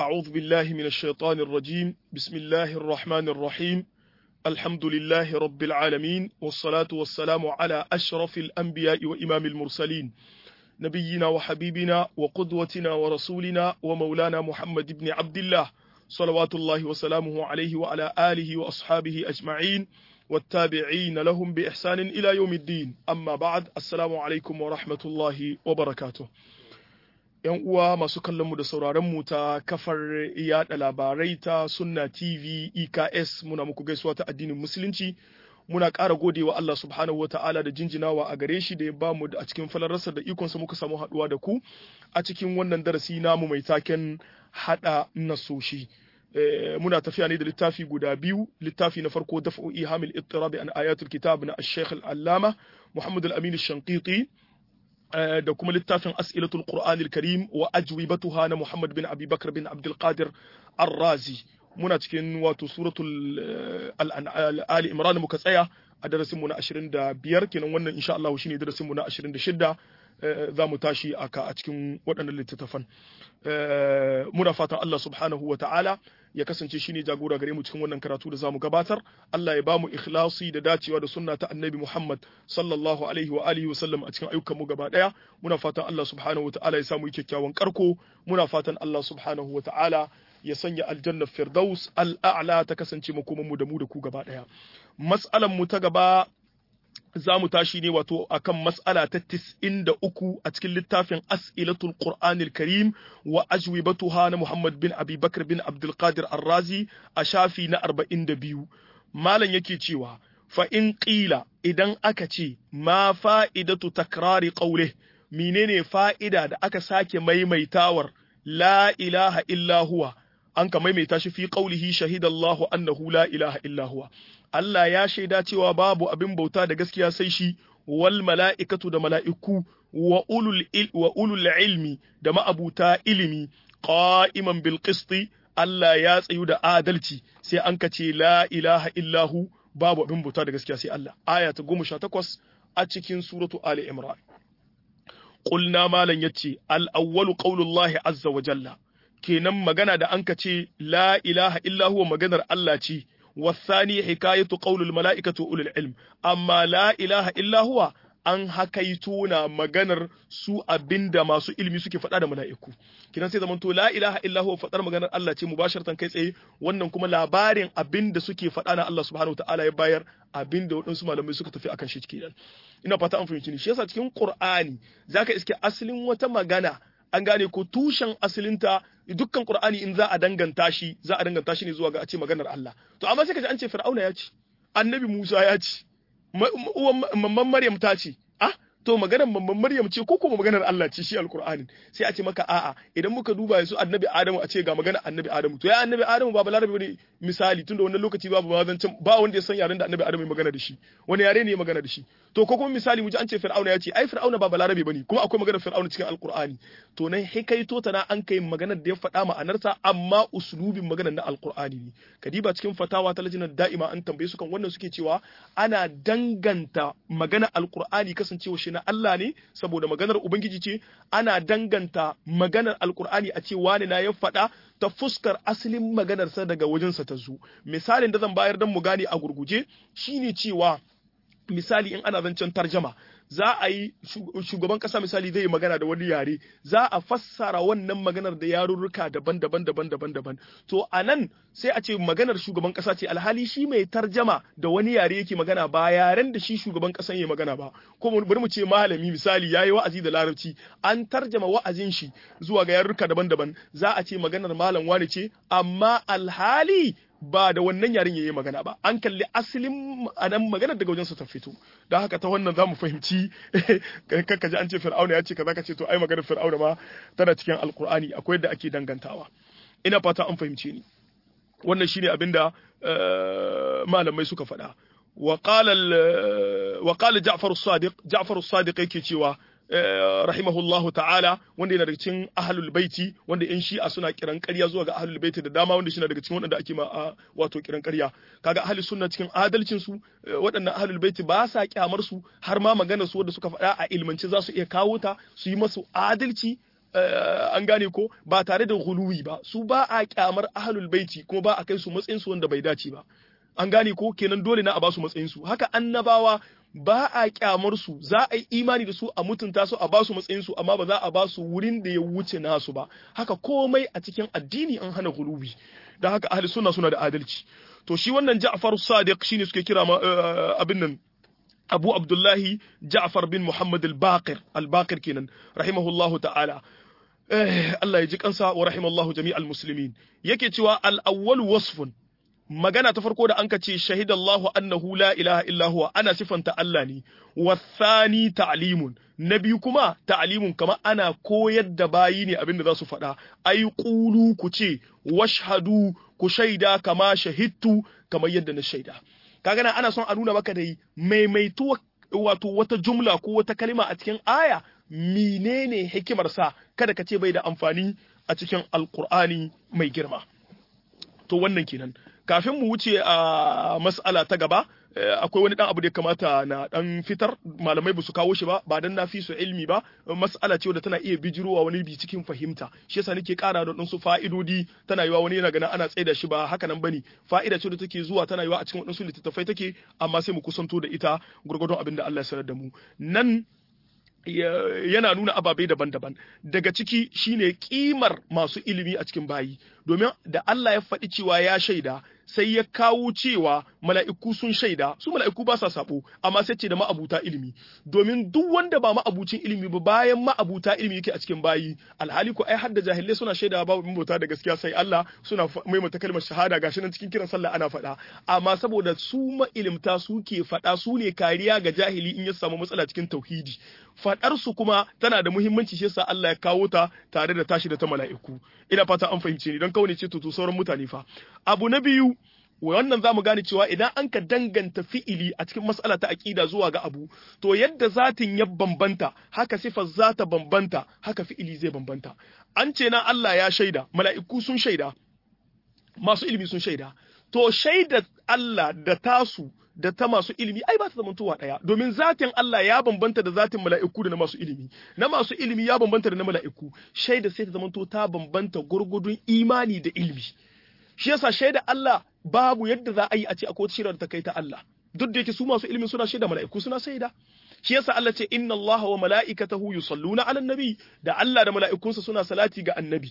أعوذ بالله من الشيطان الرجيم بسم الله الرحمن الرحيم الحمد لله رب العالمين والصلاة والسلام على أشرف الأنبياء وإمام المرسلين نبينا وحبيبنا وقدوتنا ورسولنا ومولانا محمد بن عبد الله صلوات الله وسلامه عليه وعلى آله وأصحابه أجمعين والتابعين لهم بإحسان إلى يوم الدين أما بعد السلام عليكم ورحمة الله وبركاته ‘Yan uwa masu kallonmu da sauraronmu ta kafar yada labarai ta Sunna TV EKS muna muku gaisuwa ta addinin Musulunci, muna ƙara godewa Allah subhanahu wa ta'ala da jinjinawa a gare shi da ya ba mu a cikin falararsa da ikonsa muka samu haɗuwa da ku a cikin wannan darasi namu mai taken haɗa nasoshi. muna tafiya ne da littafi guda biyu littafi na farko dafa'u ihamil ittirabi an ayatul kitab na ash-shaykh al-allama Muhammad al-Amin ash-Shanqiti da kuma littafin as'ilatul Qur'an al-Karim wa ajwibatuha na Muhammad bin Abi Bakr bin Abdul Qadir Ar-Razi muna cikin wato suratul Ali Imran muka tsaya a darasin mu na 25 kenan wannan insha Allah shine darasin mu na 26 za mu tashi aka a cikin waɗannan littattafan muna fatan Allah subhanahu wa ta'ala ya kasance shine jagora gare mu cikin wannan karatu da zamu gabatar Allah ya ba mu ikhlasi da dacewa da sunna ta annabi Muhammad sallallahu alaihi wa alihi wa sallam a cikin ayyukan mu gaba daya muna fatan Allah subhanahu wa ta'ala ya samu kyakkyawan karko muna fatan Allah subhanahu wa ta'ala ya sanya aljanna firdaus al'a'la ta kasance makoman mu da mu da ku gaba daya mas'alan mu ta gaba za mu tashi ne wato akan mas'ala ta tis'in da uku a cikin littafin as'ilatul qur'anil karim wa ajwibatuha na muhammad bin abi bakr bin abdul qadir arrazi a shafi na arba'in da biyu malam yake cewa fa in qila idan aka ce ma fa'idatu takrari qawli menene fa'ida da aka sake maimaitawar la ilaha illa huwa an ka maimaita shi fi qaulihi shahidallahu annahu la ilaha illa huwa Allah ya shaida cewa babu abin bauta da gaskiya sai shi wal mala'ikatu da mala'iku wa ulul wa ulul ilmi da ma'abuta ilimi qa'iman bil qisti Allah ya tsayu da adalci sai an ka ce la ilaha illahu babu abin bauta da gaskiya sai Allah aya ta 18 a cikin suratu ali imran qulna malan yace al awwalu qaulullahi azza wa jalla kenan magana da anka ce la ilaha illa huwa maganar Allah ce wasani hikayatu qaulul mala'ikatu ulul ilm amma la ilaha illa huwa an hakaito na maganar su abinda masu ilmi suke faɗa da mala'iku kinan sai zamanto la ilaha illa huwa faɗar maganar Allah ce mubasharatan kai tsaye wannan kuma labarin abinda suke faɗa na Allah subhanahu ta'ala ya bayar abinda waɗansu malamai suka tafi akan shi kenan ina fata an fahimci ni shi yasa cikin Qur'ani zaka iske asalin wata magana an gane ko tushen asalinta dukkan Qur'ani in za a danganta shi za a danganta shi ne zuwa ga a ce maganar Allah to amma sai ka ji an ce Fir'auna ya ce Annabi Musa ya ce mamman Maryam ta ce ah to maganar mamman Maryam ce ko kuma maganar Allah ce shi Alqur'anin sai a ce maka a'a idan muka duba yanzu Annabi Adamu a ce ga maganar Annabi Adamu to ya Annabi Adamu ba balarabe ne misali tunda wannan lokaci babu mazancan ba wanda ya san yaren da Annabi Adamu ya magana da shi wani yare ne ya magana da shi to ko kuma misali mu ji an ce Fir'auna ya ce ai Fir'auna ba balarabe bane kuma akwai maganar Fir'auna cikin Alqur'ani to nan hikaito ta na an kai maganar da ya faɗa ma'anarta amma uslubin maganar na Alqur'ani ne kadiba cikin fatawa ta lajinar da'ima an tambaye su kan wannan suke cewa ana danganta maganar Alqur'ani kasancewa shi na Allah ne saboda maganar Ubangiji ce ana danganta maganar Alqur'ani a ce wani na ya faɗa ta fuskar asalin maganarsa daga wajensa ta zo misalin da zan bayar don mu gane a gurguje shine cewa misali in ana zancen tarjama za a yi shugaban kasa misali zai yi magana da wani yare za a fassara wannan maganar da yarurruka daban-daban daban-daban daban to a nan sai a ce maganar shugaban kasa ce alhali shi mai tarjama da wani yare yake magana ba yaren da shi shugaban kasan ya magana ba ko bari mu ce malami misali yayi wa'azi da larabci an tarjama wa'azin shi zuwa ga yarurruka daban-daban za a ce maganar malam wani ce amma alhali ba da wannan yaren yayi magana ba an kalli asalin anan maganar daga wajensa ta fito don haka ta wannan zamu fahimci kakka ji an ce fir'auna ya ce kaza ka ce to ai maganar fir'auna ma tana cikin alkur'ani akwai yadda ake dangantawa ina fata an fahimce ni wannan shine abinda malamai suka faɗa wa qala wa qala Ja'far as-Sadiq Ja'far as-Sadiq yake cewa rahimahullahu ta'ala wanda yana daga cikin ahlul baiti wanda yan shi'a suna kiran ƙarya zuwa ga ahlul baiti da dama wanda shine daga cikin waɗanda ake ma wato kiran ƙarya kaga ahlus sunna cikin adalcin su waɗannan ahlul baiti ba sa kyamar su har ma maganar su wanda suka faɗa a ilmance za su iya kawo ta su yi masu adalci an gane ko ba tare da guluwi ba su ba a kyamar ahlul baiti kuma ba a kai su matsayin su wanda bai dace ba an gane ko kenan dole na a ba su matsayin su haka annabawa ba a kyamar su za a yi imani da su a mutunta su a ba su matsayin su amma ba za a ba su wurin da ya wuce nasu ba haka komai a cikin addini an hana guluwi da haka ahli sunna suna da adalci to shi wannan Ja'far Sadiq shine suke kira abin nan Abu Abdullahi Ja'far bin Muhammad al-Baqir al-Baqir kenan rahimahullahu ta'ala Allah ya ji kansa wa rahimallahu jami'al muslimin yake cewa al-awwal wasfun magana ta farko da anka ce shahidallahu annahu la ilaha illa huwa ana sifanta Allah ne wasani ta'limun na biyu kuma ta'limun kama ana koyar da bayi ne abin da za su faɗa ai qulu ku ce washhadu ku shaida kama shahidtu kamar yadda na shaida kaga nan ana son a nuna maka dai maimaituwa wato wata jumla ko wata kalima a cikin aya menene hikimar sa kada ka ce bai da amfani a cikin alqur'ani mai girma to wannan kenan kafin mu wuce a mas'ala ta gaba akwai wani dan abu da ya kamata na dan fitar malamai basu kawo shi ba ba dan na fi su ilmi ba mas'ala ce wadda tana iya bijirowa wani bi cikin fahimta shi yasa nake kara da su fa'idodi tana yiwa wani yana ganin ana tsaida shi ba haka nan bane fa'ida ce da take zuwa tana yiwa a cikin wadansu littattafai take amma sai mu kusanto da ita gurgurdon abin da Allah ya sanar da mu nan yana nuna ababai daban-daban daga ciki shine kimar masu ilimi a cikin bayi domin da Allah ya faɗi cewa ya shaida sai ya kawo cewa mala'iku sun shaida su mala'iku ba sa sabo amma sai ce da ma'abuta ilimi domin duk wanda ba ma'abucin ilimi ba bayan ma'abuta ilimi yake a cikin bayi alhali ko ai hadda jahilai suna shaida babu bauta da gaskiya sai Allah suna maimaita kalmar shahada gashi nan cikin kiran sallah ana faɗa amma saboda su ma'ilimta suke faɗa su ne kariya ga jahili in ya samu matsala cikin tauhidi faɗar su kuma tana da muhimmanci shi yasa Allah ya kawo ta tare da tashi da ta mala'iku ina fata an fahimce ni don kawai ce to sauran mutane fa abu na biyu wannan zamu gane cewa idan an ka danganta fi'ili a cikin mas'ala ta aqida zuwa ga abu to yadda zatin ya bambanta haka sifar zata bambanta haka fi'ili zai bambanta an ce na Allah ya shaida mala'iku sun shaida masu ilimi sun shaida to shaida Allah da tasu da ta masu ilimi ai ba ta zamantowa ɗaya domin zatin Allah ya bambanta da zatin mala'iku da na masu ilimi na masu ilimi ya bambanta da na mala'iku shaida sai ta zamanto ta bambanta gurgudun imani da ilimi shi yasa shaida Allah babu yadda za a yi a ce akwai wata shirar ta kai ta Allah duk da yake su masu ilimi suna shaida mala'iku suna shaida shi yasa Allah ce inna Allah wa mala'ikatahu yusalluna 'alan nabi da Allah da mala'ikunsa suna salati ga annabi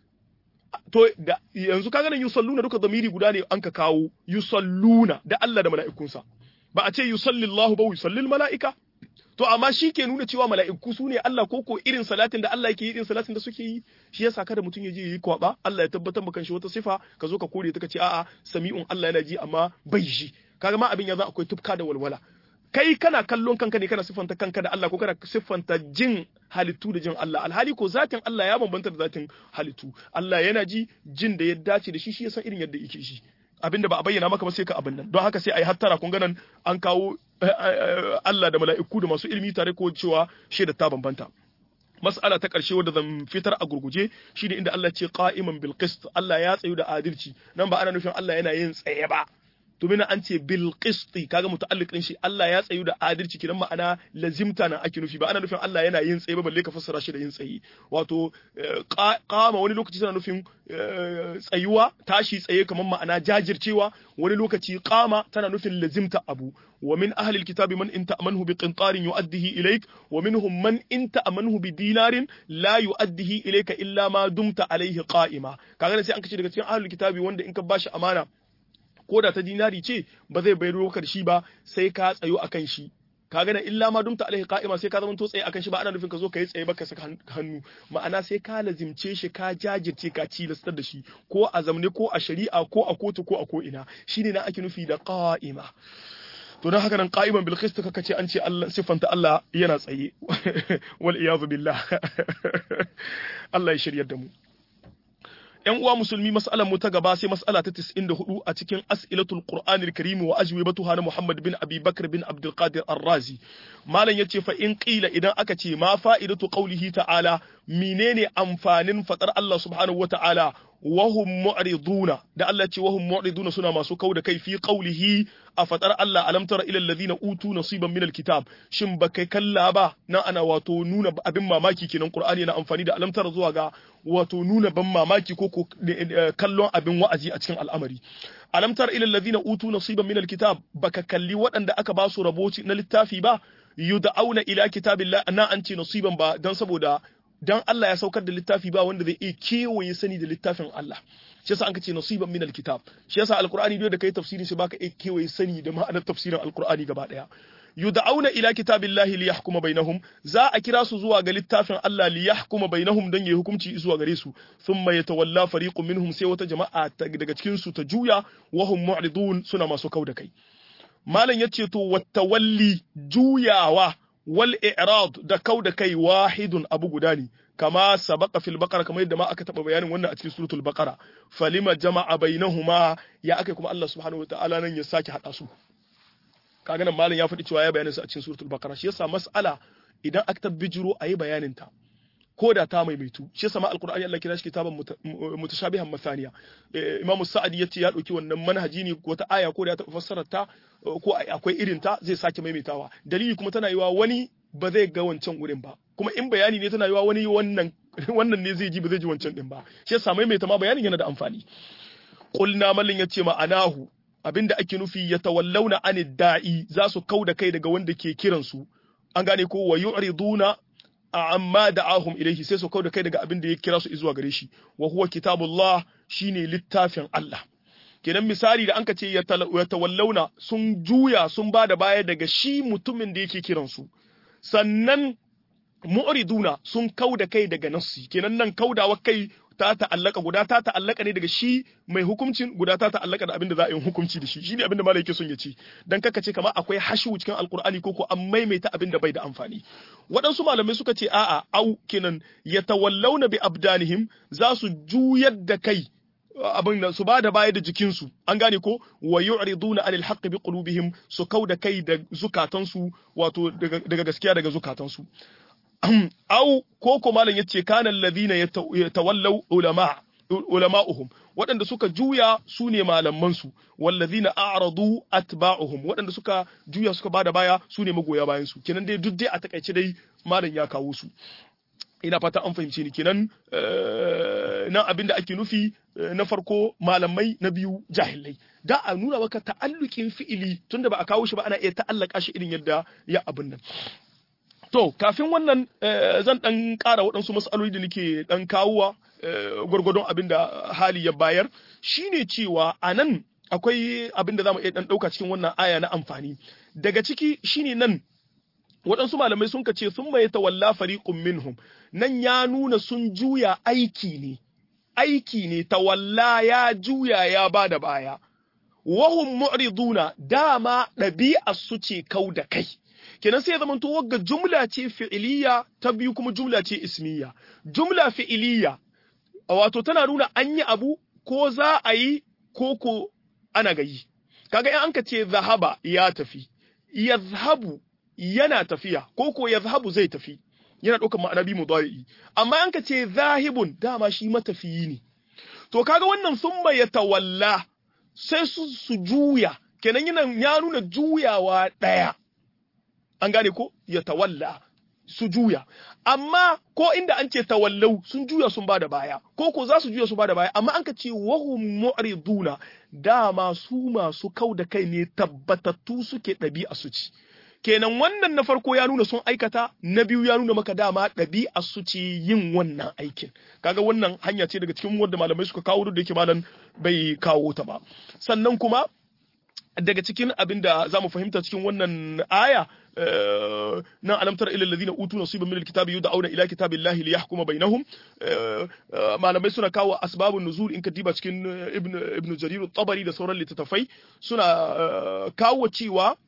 to da yanzu kaga nan yusalluna duka zamiri guda ne an ka kawo yusalluna da Allah da mala'ikunsa ba a ce yusallillahu ba yusallil mala'ika to amma shi ke nuna cewa mala'iku su ne Allah ko ko irin salatin da Allah yake yi irin salatin da suke yi shi yasa kada mutum ya je yi kwaba Allah ya tabbatar maka shi wata sifa ka zo ka kore ta ka ce a'a sami'un Allah yana ji amma bai ji kaga ma abin ya za akwai tufka da walwala kai kana kallon kanka ne kana siffanta kanka da Allah ko kana siffanta jin halittu da jin Allah alhali ko zatin Allah ya bambanta da zatin halittu Allah yana ji jin da ya dace da shi shi ya san irin yadda yake shi abinda ba a bayyana maka ba sai ka abin nan don haka sai a yi hattara kun ganan an kawo Allah da mala'iku da masu ilimi tare ko cewa shaida ta bambanta mas'ala ta ƙarshe wadda zan fitar a gurguje shine inda Allah ce qa'iman bil qist Allah ya tsayu da adalci nan ba ana nufin Allah yana yin tsaye ba domin an ce bil qisti kaga muta'alliq din shi Allah ya tsayu da adalci kidan ma'ana lazimta nan ake nufi ba ana nufin Allah yana yin tsaye ba balle ka fassara shi da yin tsaye wato qama wani lokaci tana nufin tsayuwa tashi tsaye kamar ma'ana jajircewa wani lokaci qama tana nufin lazimta abu wa min ahli alkitabi man in ta'manhu bi qintarin yu'addihi ilayk wa minhum man in ta'manhu bi dinarin la yu'addihi ilayka illa ma dumta alayhi qa'ima kaga sai an kace daga cikin ahli alkitabi wanda in ka bashi amana ko da ta dinari ce ba zai bai da shi ba sai ka tsayo akan shi ka gana illa ma dumta alaihi qa'ima sai ka zama to tsaye akan shi ba ana nufin ka zo ka yi tsaye ba ka saka hannu ma'ana sai ka lazimce shi ka jajirce ka cilastar da shi ko a zamne ko a shari'a ko a kotu ko a ko ina shine na ake nufi da qa'ima to don haka nan qa'iman bil qist kaka ce an ce Allah siffanta Allah yana tsaye wal iyazu billah Allah ya shiryar da mu ‘yan uwa musulmi mas'alar mu ta gaba sai mas'ala ta 94 a cikin as'ilatul Qur'anil Karim wa ajwibatuha na Muhammad bin Abi Bakr bin Abdul Qadir Ar-Razi malam yace fa in qila idan aka ce ma fa'idatu qawlihi ta'ala menene amfanin fadar Allah subhanahu wata'ala wahum mu'riduna da Allah ce wahum mu'riduna suna masu kau da kai fi qawlihi a fatar Allah alam tara ila alladhina utu nasiban min alkitab shin ba kai kalla ba nan ana wato nuna abin mamaki kenan Qur'ani yana amfani da alam tara zuwa ga wato nuna ban mamaki ko ko kallon abin wa'azi a cikin al'amari alam tara ila alladhina utu nasiban min alkitab baka kalli waɗanda aka ba su rabo na littafi ba yud'auna ila kitabillah na an ce nasiban ba dan saboda dan Allah ya saukar da littafi ba wanda zai iya kewaye sani da littafin Allah shi yasa anka ce nasiban min alkitab shi yasa alqur'ani duk da kai tafsirin shi baka iya kewaye sani da ma'anar tafsirin alqur'ani gaba daya yud'auna ila kitabillahi liyahkuma bainahum za a kira su zuwa ga littafin Allah liyahkuma bainahum dan yayi hukunci zuwa gare su thumma yatawalla fariqun minhum sai wata jama'a daga cikin su ta juya wa hum mu'ridun suna masu kauda kai malam yace to wattawalli juyawa wal i'rad da kau da kai wahidun abu guda ne kama sabaqa fil baqara kamar yadda ma aka taba bayanin wannan a cikin suratul baqara falima jama'a bainahuma ya akai kuma Allah subhanahu wataala nan ya sake hada su kaga nan malam ya faɗi cewa ya bayanin su a cikin suratul baqara shi yasa mas'ala idan aka tabbijiro ayi bayanin ta ko da ta maimaitu shi yasa ma alqur'ani Allah kira shi kitaban mutashabihan masaniya imamu sa'adi yace ya dauki wannan manhaji ne wata aya ko da ta fassara ta ko akwai irin ta zai sake maimaitawa dalili kuma tana yiwa wani ba zai ga wancan wurin ba kuma in bayani ne tana yiwa wani wannan wannan ne zai ji ba zai ji wancan din ba shi yasa maimaita ma bayanin yana da amfani qulna mallin yace ma'anahu abinda ake nufi ya tawallawna anid da'i za su kauda kai daga wanda ke kiransu an gane ko wa yu'riduna amma da'ahum ilaihi sai su kauda kai daga abin da ya kira su zuwa gare shi wa huwa kitabullah shine littafin Allah kenan misali da anka ce ya tawallauna sun juya sun bada baya daga shi mutumin da yake kiran su sannan mu'riduna sun kauda kai daga nassi kenan nan kaudawa kai ta ta'allaka guda ta ta'allaka ne daga shi mai hukuncin guda ta ta'allaka da abin da za a yi hukunci da shi shine abin da malai yake son ya ce dan kaka ce kamar akwai hashu cikin alkur'ani ko ko an maimaita abin da bai da amfani waɗansu malamai suka ce a'a au kenan yatawallawna bi abdanihim za su juyar da kai abin da su ba da baya da jikinsu an gane ko wa yu'riduna anil haqq bi qulubihim su kauda kai da zukatansu wato daga gaskiya daga zukatansu au ko ko malam yace kana alladhina yatawallaw ulama ulama'uhum waɗanda suka juya su ne malaman su wallazina a'radu atba'uhum waɗanda suka juya suka bada baya su ne magoya bayan su kenan dai duk dai a takaice dai malam ya kawo su ina fata an fahimce ni kenan nan abinda ake nufi na farko malamai na biyu jahilai da a nuna maka ta'allukin fi'ili tunda ba a kawo shi ba ana iya ta'allaka shi irin yadda ya abin nan To, kafin wannan zan ɗan ƙara waɗansu matsaloli da nake ɗan kawowa gwargwadon abin da hali ya bayar, shi ne cewa a nan akwai abin da za mu iya ɗan ɗauka cikin wannan aya na amfani. Daga ciki shi ne nan waɗansu malamai sun ce sun mai tawalla fariqun minhum nan ya nuna sun juya aiki ne, aiki ne tawalla ya juya ya ba da baya. Wahum mu'riduna dama ɗabi'a su ce kau da kai. kenan sai ya zama to wagga jumla ce fi'iliya ta biyu kuma jumla ce ismiya jumla fi'iliya wato tana nuna an yi abu ko za a yi ko ko ana gayi kaga in anka ce zahaba ya tafi yazhabu yana tafiya ko ko yazhabu zai tafi yana ɗaukar ma'ana bi mudari'i amma an ka ce zahibun dama shi matafiyi ne to kaga wannan summa ya tawalla sai su su juya kenan yana ya nuna juyawa ɗaya an gane ko ya tawalla su juya amma ko inda an ce tawallau sun juya sun bada baya ko ko za su juya su bada baya amma an ka ce wahum mu'riduna dama su masu kau da kai ne tabbatattu suke ɗabi'a su ci kenan wannan na farko ya nuna sun aikata na biyu ya nuna maka dama ɗabi'a su ce yin wannan aikin kaga wannan hanya ce daga cikin wanda malamai suka kawo duk da yake malam bai kawo ta ba sannan kuma daga cikin abin da za mu fahimta cikin wannan aya na alamtar ila alladhina utu nasiban min alkitabi yud'auna ila kitabillahi liyahkuma bainahum malamai suna kawo asbabun nuzul in ka diba cikin ibn ibn jarir at-tabari da sauran littattafai suna kawo cewa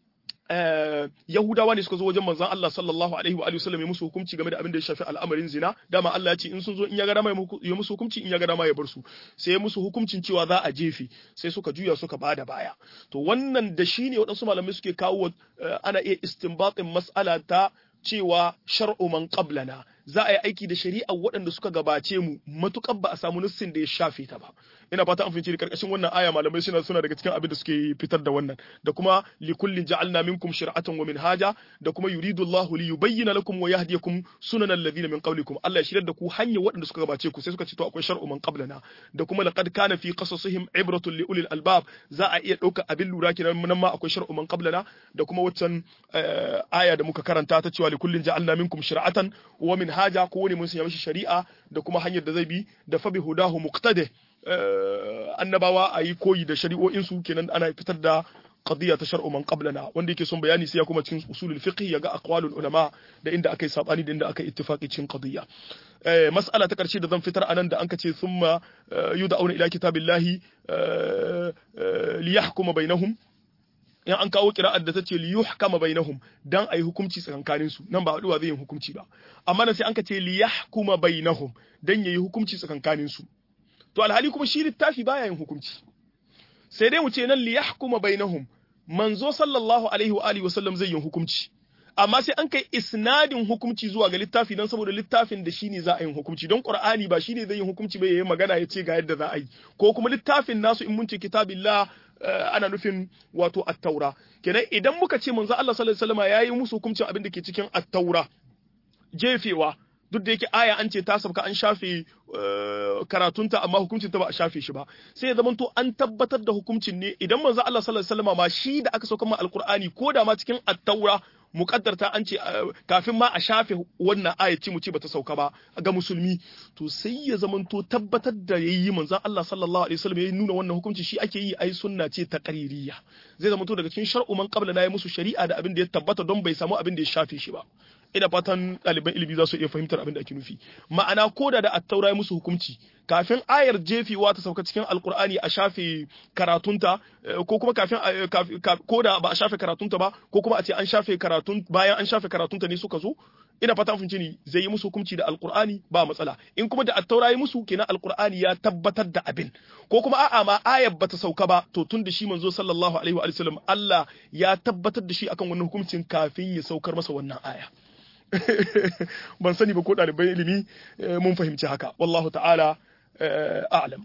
Yahudawa ne suka zo wajen manzon Allah sallallahu alaihi wa alihi wasallam ya musu hukunci game da abin da ya shafi al'amarin zina dama Allah ya ce in sun zo in ya ga dama ya musu hukunci in ya ga dama ya bar su sai ya musu hukuncin cewa za a jefe sai suka juya suka bada baya to wannan da shine waɗansu malamai suke kawo ana iya istinbatin mas'ala ta cewa shar'u man qablana za a yi aiki da shari'a waɗanda suka gabace mu matukar ba a samu nassin da ya shafe ta ba ina fata an fahimci karkashin wannan aya malamai suna suna daga cikin abin da suke fitar da wannan da kuma li kullin ja'alna minkum shir'atan wa minhaja da kuma yuridu Allahu li yubayyana lakum wa yahdiyakum sunan alladhina min qablikum Allah ya shirar da ku hanyar waɗanda suka gabace ku sai suka ce to akwai shar'u man qablana da kuma laqad kana fi qasasihim ibratun li ulil albab za a iya ɗauka abin lura kenan nan ma akwai shar'u man qablana da kuma waccan aya da muka karanta ta cewa li kullin ja'alna minkum shir'atan wa minhaja ko wani mun sanya mishi shari'a da kuma hanyar da zai bi da fa bi hudahu muqtadi annabawa a yi koyi da shari'o'insu kenan ana fitar da qadiyya ta shar'u man qablana wanda yake son bayani sai ya kuma cikin usulul fiqh ya ga aqwalul ulama da inda akai sabani da inda akai ittifaqi cikin qadiyya eh mas'ala ta karshe da zan fitar anan da anka ce thumma yud'auna ila kitabillahi li yahkuma bainahum in an kawo kira'ar da ta ce li yuhkama bainahum dan ayi hukunci tsakankanin su nan ba haduwa zai yi hukunci ba amma nan sai an ka ce li yahkuma bainahum dan yayi hukunci tsakankanin su to alhali kuma shi littafi baya yin hukunci sai dai mu ce nan li yahkuma bainahum manzo sallallahu alaihi wa alihi wasallam zai yin hukunci amma sai an kai isnadin hukunci zuwa ga littafi dan saboda littafin da shine za a yin hukunci don qur'ani ba shine zai yin hukunci ba yayin magana ya ce ga yadda za a yi ko kuma littafin nasu in mun ce kitabillah ana nufin wato at-taura kenan idan muka ce manzo Allah sallallahu alaihi wasallam yayi musu hukuncin abin da ke cikin at-taura jefewa duk da yake aya an ce ta sabka an shafe karatunta amma hukuncin ta ba a shafe shi ba sai ya zamanto an tabbatar da hukuncin ne idan manzo Allah sallallahu alaihi wasallam ma shi da aka sauka ma alqur'ani ko da ma cikin at-taura muqaddarta an ce kafin ma a shafe wannan aya ce mu ce bata sauka ba ga musulmi to sai ya zamanto tabbatar da yayi manzo Allah sallallahu alaihi wasallam ya nuna wannan hukunci shi ake yi ai sunna ce ta qaririya zai zamanto daga cikin shar'u man qabla na yi musu shari'a da abin da ya tabbata don bai samu abin da ya shafe shi ba ina fatan ɗaliban ilimi za su iya fahimtar abin da ake nufi ma'ana ko da da attaura ya musu hukunci kafin ayar jefewa ta sauka cikin alkur'ani a shafe karatunta ko kuma kafin ko da ba a shafe karatunta ba ko kuma a ce an shafe karatun bayan an shafe karatunta ne suka zo ina fatan fahimci ni zai yi musu hukunci da alkur'ani ba matsala in kuma da attaura ya musu kenan alkur'ani ya tabbatar da abin ko kuma a'a ma ayar bata sauka ba to tun da shi manzo sallallahu alaihi wa sallam Allah ya tabbatar da shi akan wannan hukuncin kafin ya saukar masa wannan aya ban sani ba ko ɗalibai ilimi mun fahimci haka wallahu ta'ala a'lam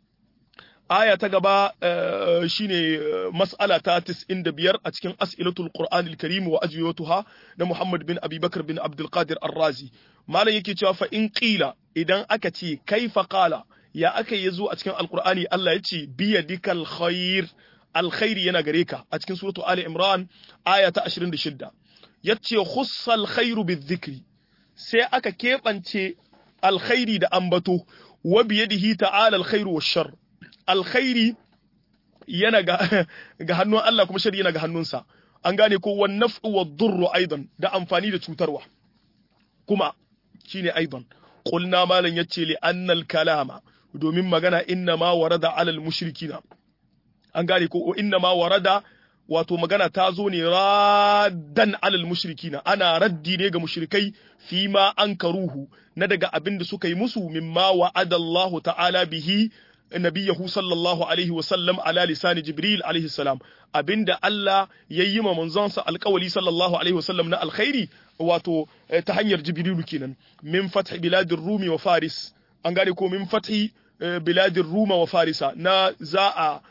aya ta gaba shine mas'ala ta 95 a cikin as'ilatul qur'anil karim wa ajwiyatuha na Muhammad bin Abi Bakar bin Abdul Qadir Ar-Razi malam yake cewa fa in qila idan aka ce kaifa qala ya aka yazo a cikin alqur'ani Allah ya ce biyadikal khair alkhairi yana gare ka a cikin suratu Ali Imran aya ta 26 yace khussal khairu bizikri sai aka keɓance alkhairi da ambato wa biyadihi ta'ala alkhairu washar alkhairi yana ga, ga hannun Allah kuma shari yana ga hannunsa an gane ko wan naf'u wad durru aidan da amfani da cutarwa kuma shine aidan qulna malan yace li annal kalama domin magana inna ma warada alal mushrikina an gane ko inna ma warada wato magana ta zo ne raddan alal mushrikina ana raddi ne ga mushrikai fi ma an karuhu na daga abin da suka yi musu mimma wa'ada Allah ta'ala bihi nabiyahu sallallahu alaihi wa sallam ala lisani jibril alaihi salam abinda Allah ya yi ma manzonsa alkawali sallallahu alaihi wa sallam na alkhairi wato ta hanyar jibrilu kenan min fathi biladir rumi wa faris an gane ko min fathi biladir ruma wa farisa na za a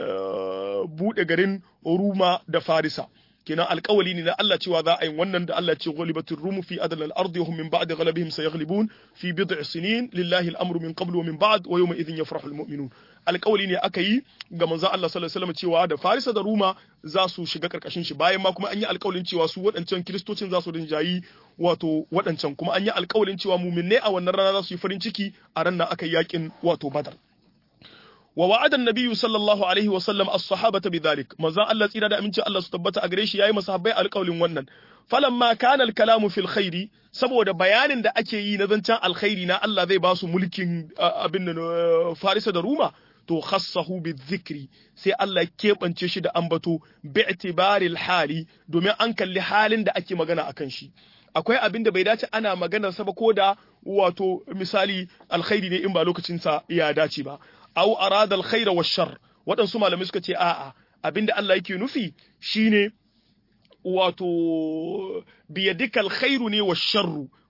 buɗe garin Ruma da Farisa. Kenan alkawali ne na Allah cewa za a yi wannan da Allah ce ghalibatir rumu fi adal al-ardi hum min ba'di ghalabihim sayaghlibun fi bid'i sinin lillahi al-amru min qablu wa min ba'd wa yawma idhin yafrahu al-mu'minun. Alkawali ne aka yi ga manzon Allah sallallahu alaihi wasallam cewa da Farisa da Ruma za su shiga karkashin shi bayan ma kuma an yi alkawalin cewa su waɗancan kiristocin za su rinjayi wato waɗancan kuma an yi alkawalin cewa muminne a wannan rana za su yi farin ciki a ran nan aka yi yakin wato Badar. ووعد النبي صلى الله عليه وسلم الصحابة بذلك مزا الله تيرا da aminci Allah su tabbata a gare shi yayi masahabbai alƙawlin wannan falamma kana al-kalamu fil khairi saboda bayanin da ake yi na zancen alkhairi na Allah zai ba su mulkin abin nan Farisa da Ruma to khassahu bizikri sai Allah keɓance shi da ambato bi'tibaril hali domin an kalli halin da ake magana akan shi akwai abin da bai dace ana maganar sa ba ko da wato misali alkhairi ne in ba lokacin sa ya dace ba aw arada alkhaira washar waɗansu malamai suka ce a'a abinda Allah yake nufi shine wato biyadika alkhairu ne washarru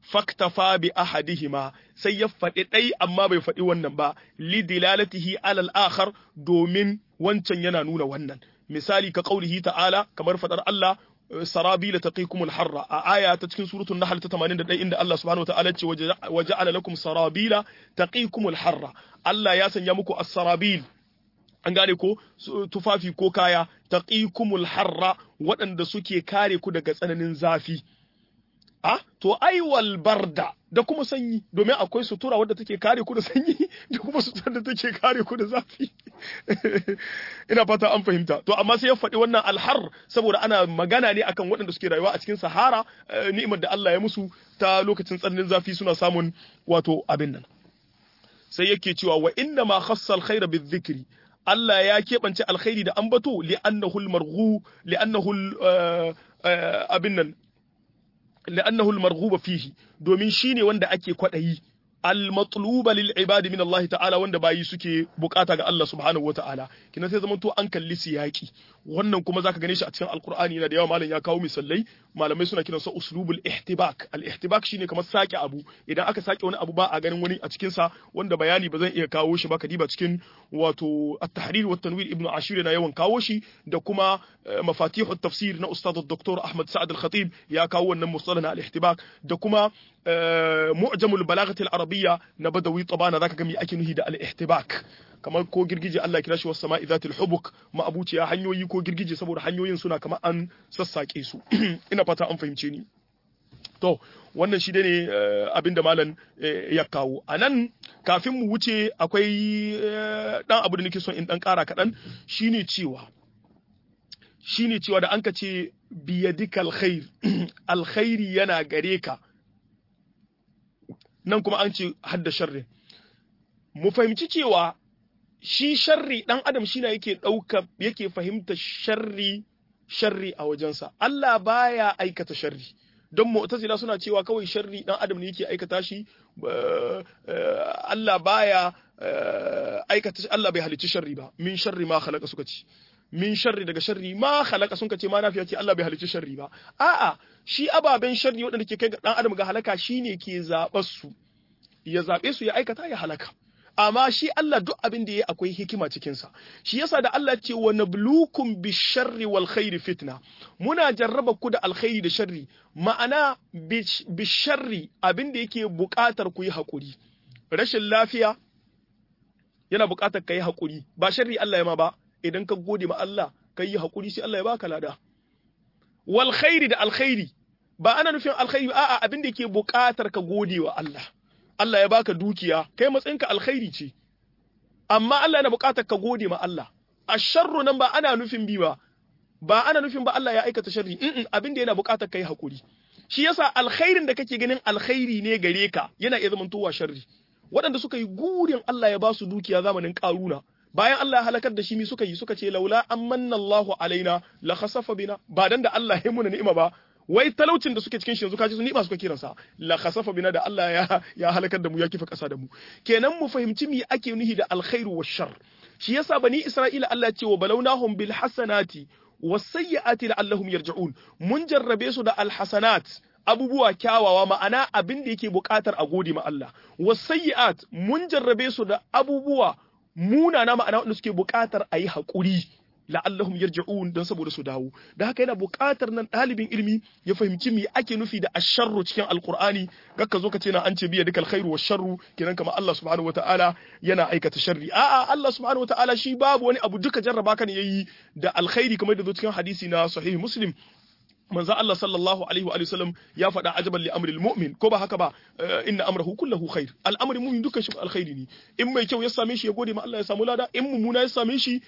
faktafa bi ahadihima sai ya faɗi ɗai amma bai faɗi wannan ba li dilalatihi alal akhar domin wancan yana nuna wannan misali ka qaulihi ta'ala kamar fadar Allah sarabila taqikumul harra a aya ta cikin suratul nahl ta 81 inda Allah subhanahu wataala ce waja'ala lakum sarabila taqikumul harra Allah ya sanya muku as-sarabil an gane ko tufafi ko kaya taqikumul harra waɗanda suke kare ku daga tsananin zafi a to ai wal barda da kuma sanyi domin akwai sutura wadda take kare ku da sanyi da kuma sutura da take kare ku da zafi ina fata an fahimta to amma sai ya faɗi wannan alhar saboda ana magana ne akan waɗanda suke rayuwa a cikin sahara ni'imar da Allah ya musu ta lokacin tsananin zafi suna samun wato abin nan sai yake cewa wa inna ma khassa alkhaira bizikri Allah ya keɓance alkhairi da ambato li'annahu almarghu li'annahu abin nan لأنه المرغوب فيه domin shine wanda ake kwadayi al-matluba lil ibadi min Allah ta'ala wanda bayi suke bukata ga Allah subhanahu wa ta'ala kina sai zamanto an kalli siyaki wannan kuma zaka gane shi a cikin alqur'ani yana da yawa malam ya kawo misalai malamai suna kiran sa uslubul ihtibak al-ihtibak shine kamar sake abu idan aka sake wani abu ba a ganin wani a cikin sa wanda bayani ba zan iya kawo shi ba kadiba cikin wato at-tahrir wa tanwir ibnu ashir na yawan kawo shi da kuma mafatihu tafsir na ustad dr ahmad sa'ad al-khatib ya kawo wannan mustalah na al-ihtibak da kuma mu'jamul balaghati al-arabiyya na badawi tabana zaka ga me ake nuhi da al-ihtibak kamar ko girgije Allah kira shi was sama'i zatil hubuk ma'abuciya hanyoyi ko girgije saboda hanyoyin suna kamar an sassake su ina fata an fahimce ni to wannan shi ne abin da malam ya kawo a nan kafin mu wuce akwai dan abu da nake son in dan kara kaɗan shine cewa shine cewa da an ka ce biyadika alkhair alkhairi yana gare ka nan kuma an ce hadda sharri mu fahimci cewa shi sharri dan adam shi na yake ɗauka yake fahimta sharri sharri a wajensa Allah baya aikata sharri don mu'tazila suna cewa kawai sharri dan adam ne yake aikata shi Allah baya aikata Allah bai halicci sharri ba min sharri ma khalaqa suka ce min sharri daga sharri ma khalaqa sun ce ma nafiya ce Allah bai halicci sharri ba a'a shi ababen sharri waɗanda ke kai ga dan adam ga halaka shine ke zaɓar su ya zaɓe su ya aikata ya halaka amma shi Allah duk abin da ya akwai hikima cikinsa shi yasa da Allah ce wa nablukum bisharri wal khairi fitna muna jarraba ku da alkhairi da sharri ma'ana bisharri abin da yake buƙatar ku yi haƙuri rashin lafiya yana buƙatar ka yi haƙuri ba sharri Allah ya ma ba idan ka gode ma Allah ka yi haƙuri sai Allah ya baka lada wal khairi da alkhairi ba ana nufin alkhairi a'a abin da yake buƙatar ka gode wa Allah Allah ya baka dukiya kai matsayinka alkhairi ce amma Allah yana buƙatar ka gode ma Allah asharru nan ba ana nufin bi ba ba ana nufin ba Allah ya aikata sharri in abin da yana buƙatar kai hakuri shi yasa alkhairin da kake ganin alkhairi ne gare ka yana iya zamantowa sharri waɗanda suka yi gurin Allah ya ba su dukiya zamanin ƙaruna bayan Allah ya halakar da shi mi suka yi suka ce laula amanna Allahu alaina la khasafa bina ba dan da Allah ya muna ni'ima ba wai talaucin da suke cikin shi yanzu kaji su ni'ima suka kiransa la khasafa bina da Allah ya ya halakar da mu ya kifa kasa da mu kenan mu fahimci me ake nuhi da alkhairu wa shar shi yasa bani Isra'ila Allah ya ce wa balawnahum bil hasanati was sayyiati la'allahum yarji'un mun jarrabe su da alhasanat abubuwa kyawawa ma'ana abin da yake buƙatar a gode ma Allah was sayyiat mun jarrabe su da abubuwa munana ma'ana wanda suke buƙatar a yi haƙuri la'allahum yarji'un dan saboda su dawo da haka yana buƙatar nan ɗalibin ilimi ya fahimci me ake nufi da asharru cikin alqur'ani gakka zo ka ce na an ce biya dukal khairu wa sharru kenan kamar Allah subhanahu wataala yana aikata sharri a'a Allah subhanahu wataala shi babu wani abu duka jarraba kan yayi da alkhairi kamar da zo cikin hadisi na sahih muslim manzo Allah sallallahu alaihi wa sallam ya faɗa ajaban li amril mu'min ko ba haka ba inna amrahu kullahu khair al'amri mu'min dukkan shi alkhairi ne in mai kyau ya same shi ya gode ma Allah ya samu lada in mummuna ya same shi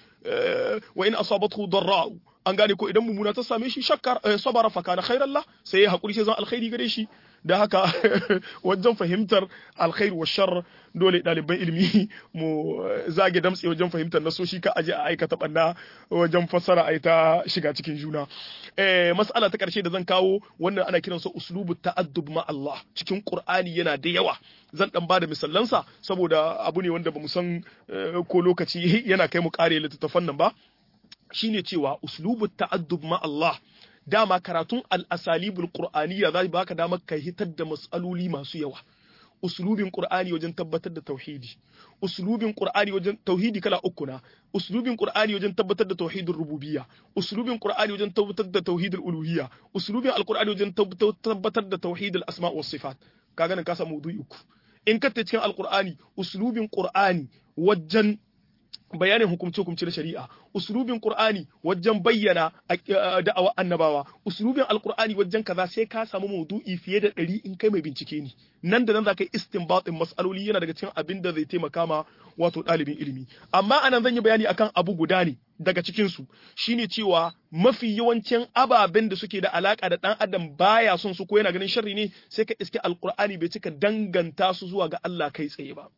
wa in asabathu darra an gane ko idan mummuna ta same shi shakkar sabara fa kana khairan la sai ya hakuri sai zan alkhairi gare shi da haka wajen fahimtar alkhair wa shar dole ɗaliban ilimi mu zage damtse wajen fahimtar nasoshi ka aje a aikata banna wajen fassara a ta shiga cikin juna eh mas'ala ta karshe da zan kawo wannan ana kiransa uslubu ta'addub ma Allah cikin Qur'ani yana da yawa zan dan bada misallansa saboda abu ne wanda bamu san ko lokaci yana kai mu kare littattafan nan ba shine cewa uslubu ta'addub ma Allah dama karatun al-asalibul qur'aniyya za baka damar ka hitar da mas'aloli masu yawa uslubin qur'ani wajen tabbatar da tauhidi uslubin qur'ani wajen tauhidi kala uku na uslubin qur'ani wajen tabbatar da tauhidin rububiyya uslubin qur'ani wajen tabbatar da tauhidul uluhiyya uslubin alqur'ani wajen tabbatar da tauhidul asma' was sifat kaga nan ka samu maudu'i uku in ka ta cikin alqur'ani uslubin qur'ani wajen bayanin hukumce-hukumce na shari'a uslubin qur'ani wajen bayyana da'awa annabawa uslubin alqur'ani wajen kaza sai ka samu maudu'i fiye da ɗari in kai mai bincike ne nan da nan za ka yi istinbatin mas'aloli yana daga cikin abin da zai taimaka ma wato ɗalibin ilimi amma anan zan yi bayani akan abu guda ne daga cikin su shine cewa mafi yawancin ababen da suke da alaka da dan adam baya son su ko yana ganin sharri ne sai ka iske alqur'ani bai cika danganta su zuwa ga Allah kai tsaye ba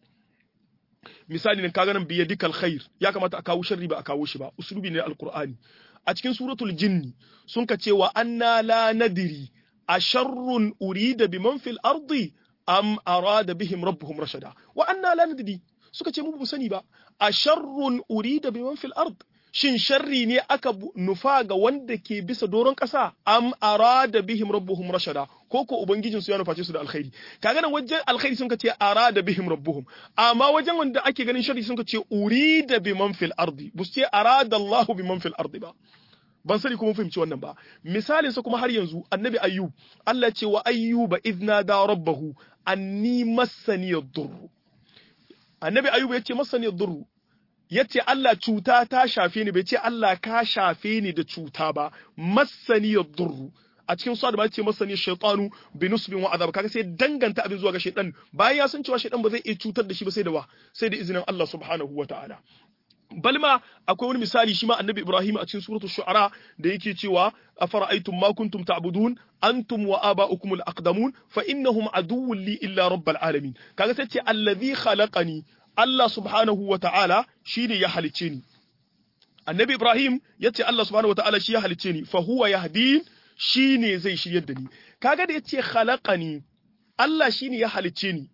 misali nan kaga nan biya dikal khair ya kamata a kawo sharri ba a kawo shi ba uslubi ne alqur'ani a cikin suratul jinni sun ka cewa anna la nadiri a sharrun urida biman fil ardi am arada bihim rabbuhum rashada wa anna la nadiri suka ce mu bu sani ba a sharrun urida biman fil ard shin sharri ne aka nufa ga wanda ke bisa doron ƙasa am arada bihim rabbuhum rashada ko ko ubangijin su ya nuface su da alkhairi kaga nan wajen alkhairi sun ce arada bihim rabbuhum amma wajen wanda ake ganin sharri sun ce urida biman fil ardi bus ce arada Allah biman fil ardi ba ban sani kuma fahimci wannan ba misalin sa kuma har yanzu annabi ayyub Allah ce wa ayyuba idna da rabbahu anni massani yadur annabi ayyub yace massani yadur ya ce Allah cuta ta shafe ni bai ce Allah ka shafe ni da cuta ba masani ya durru a cikin sa da ba ce masani shaytanu bi nusbin wa azab kaga sai danganta abin zuwa ga shaytan bayan ya san cewa shaytan ba zai iya cutar da shi ba sai da wa sai da izinin Allah subhanahu wa ta'ala balma akwai wani misali shi ma annabi Ibrahim a cikin suratul shu'ara da yake cewa afara'aytum ma kuntum ta'budun antum wa aba'ukum al-aqdamun fa innahum aduwwun li illa rabbil alamin kaga sai ce allazi khalaqani Allah subhanahu wa ta'ala shi ne ya halicce ni. Annabi Ibrahim ya ce Allah subhanahu wa ta'ala shi ya halicce ni, fa huwa yahdin shi ne zai shiryar da ni. Kaga da ya ce khalaqani Allah shi ne ya halicce ni.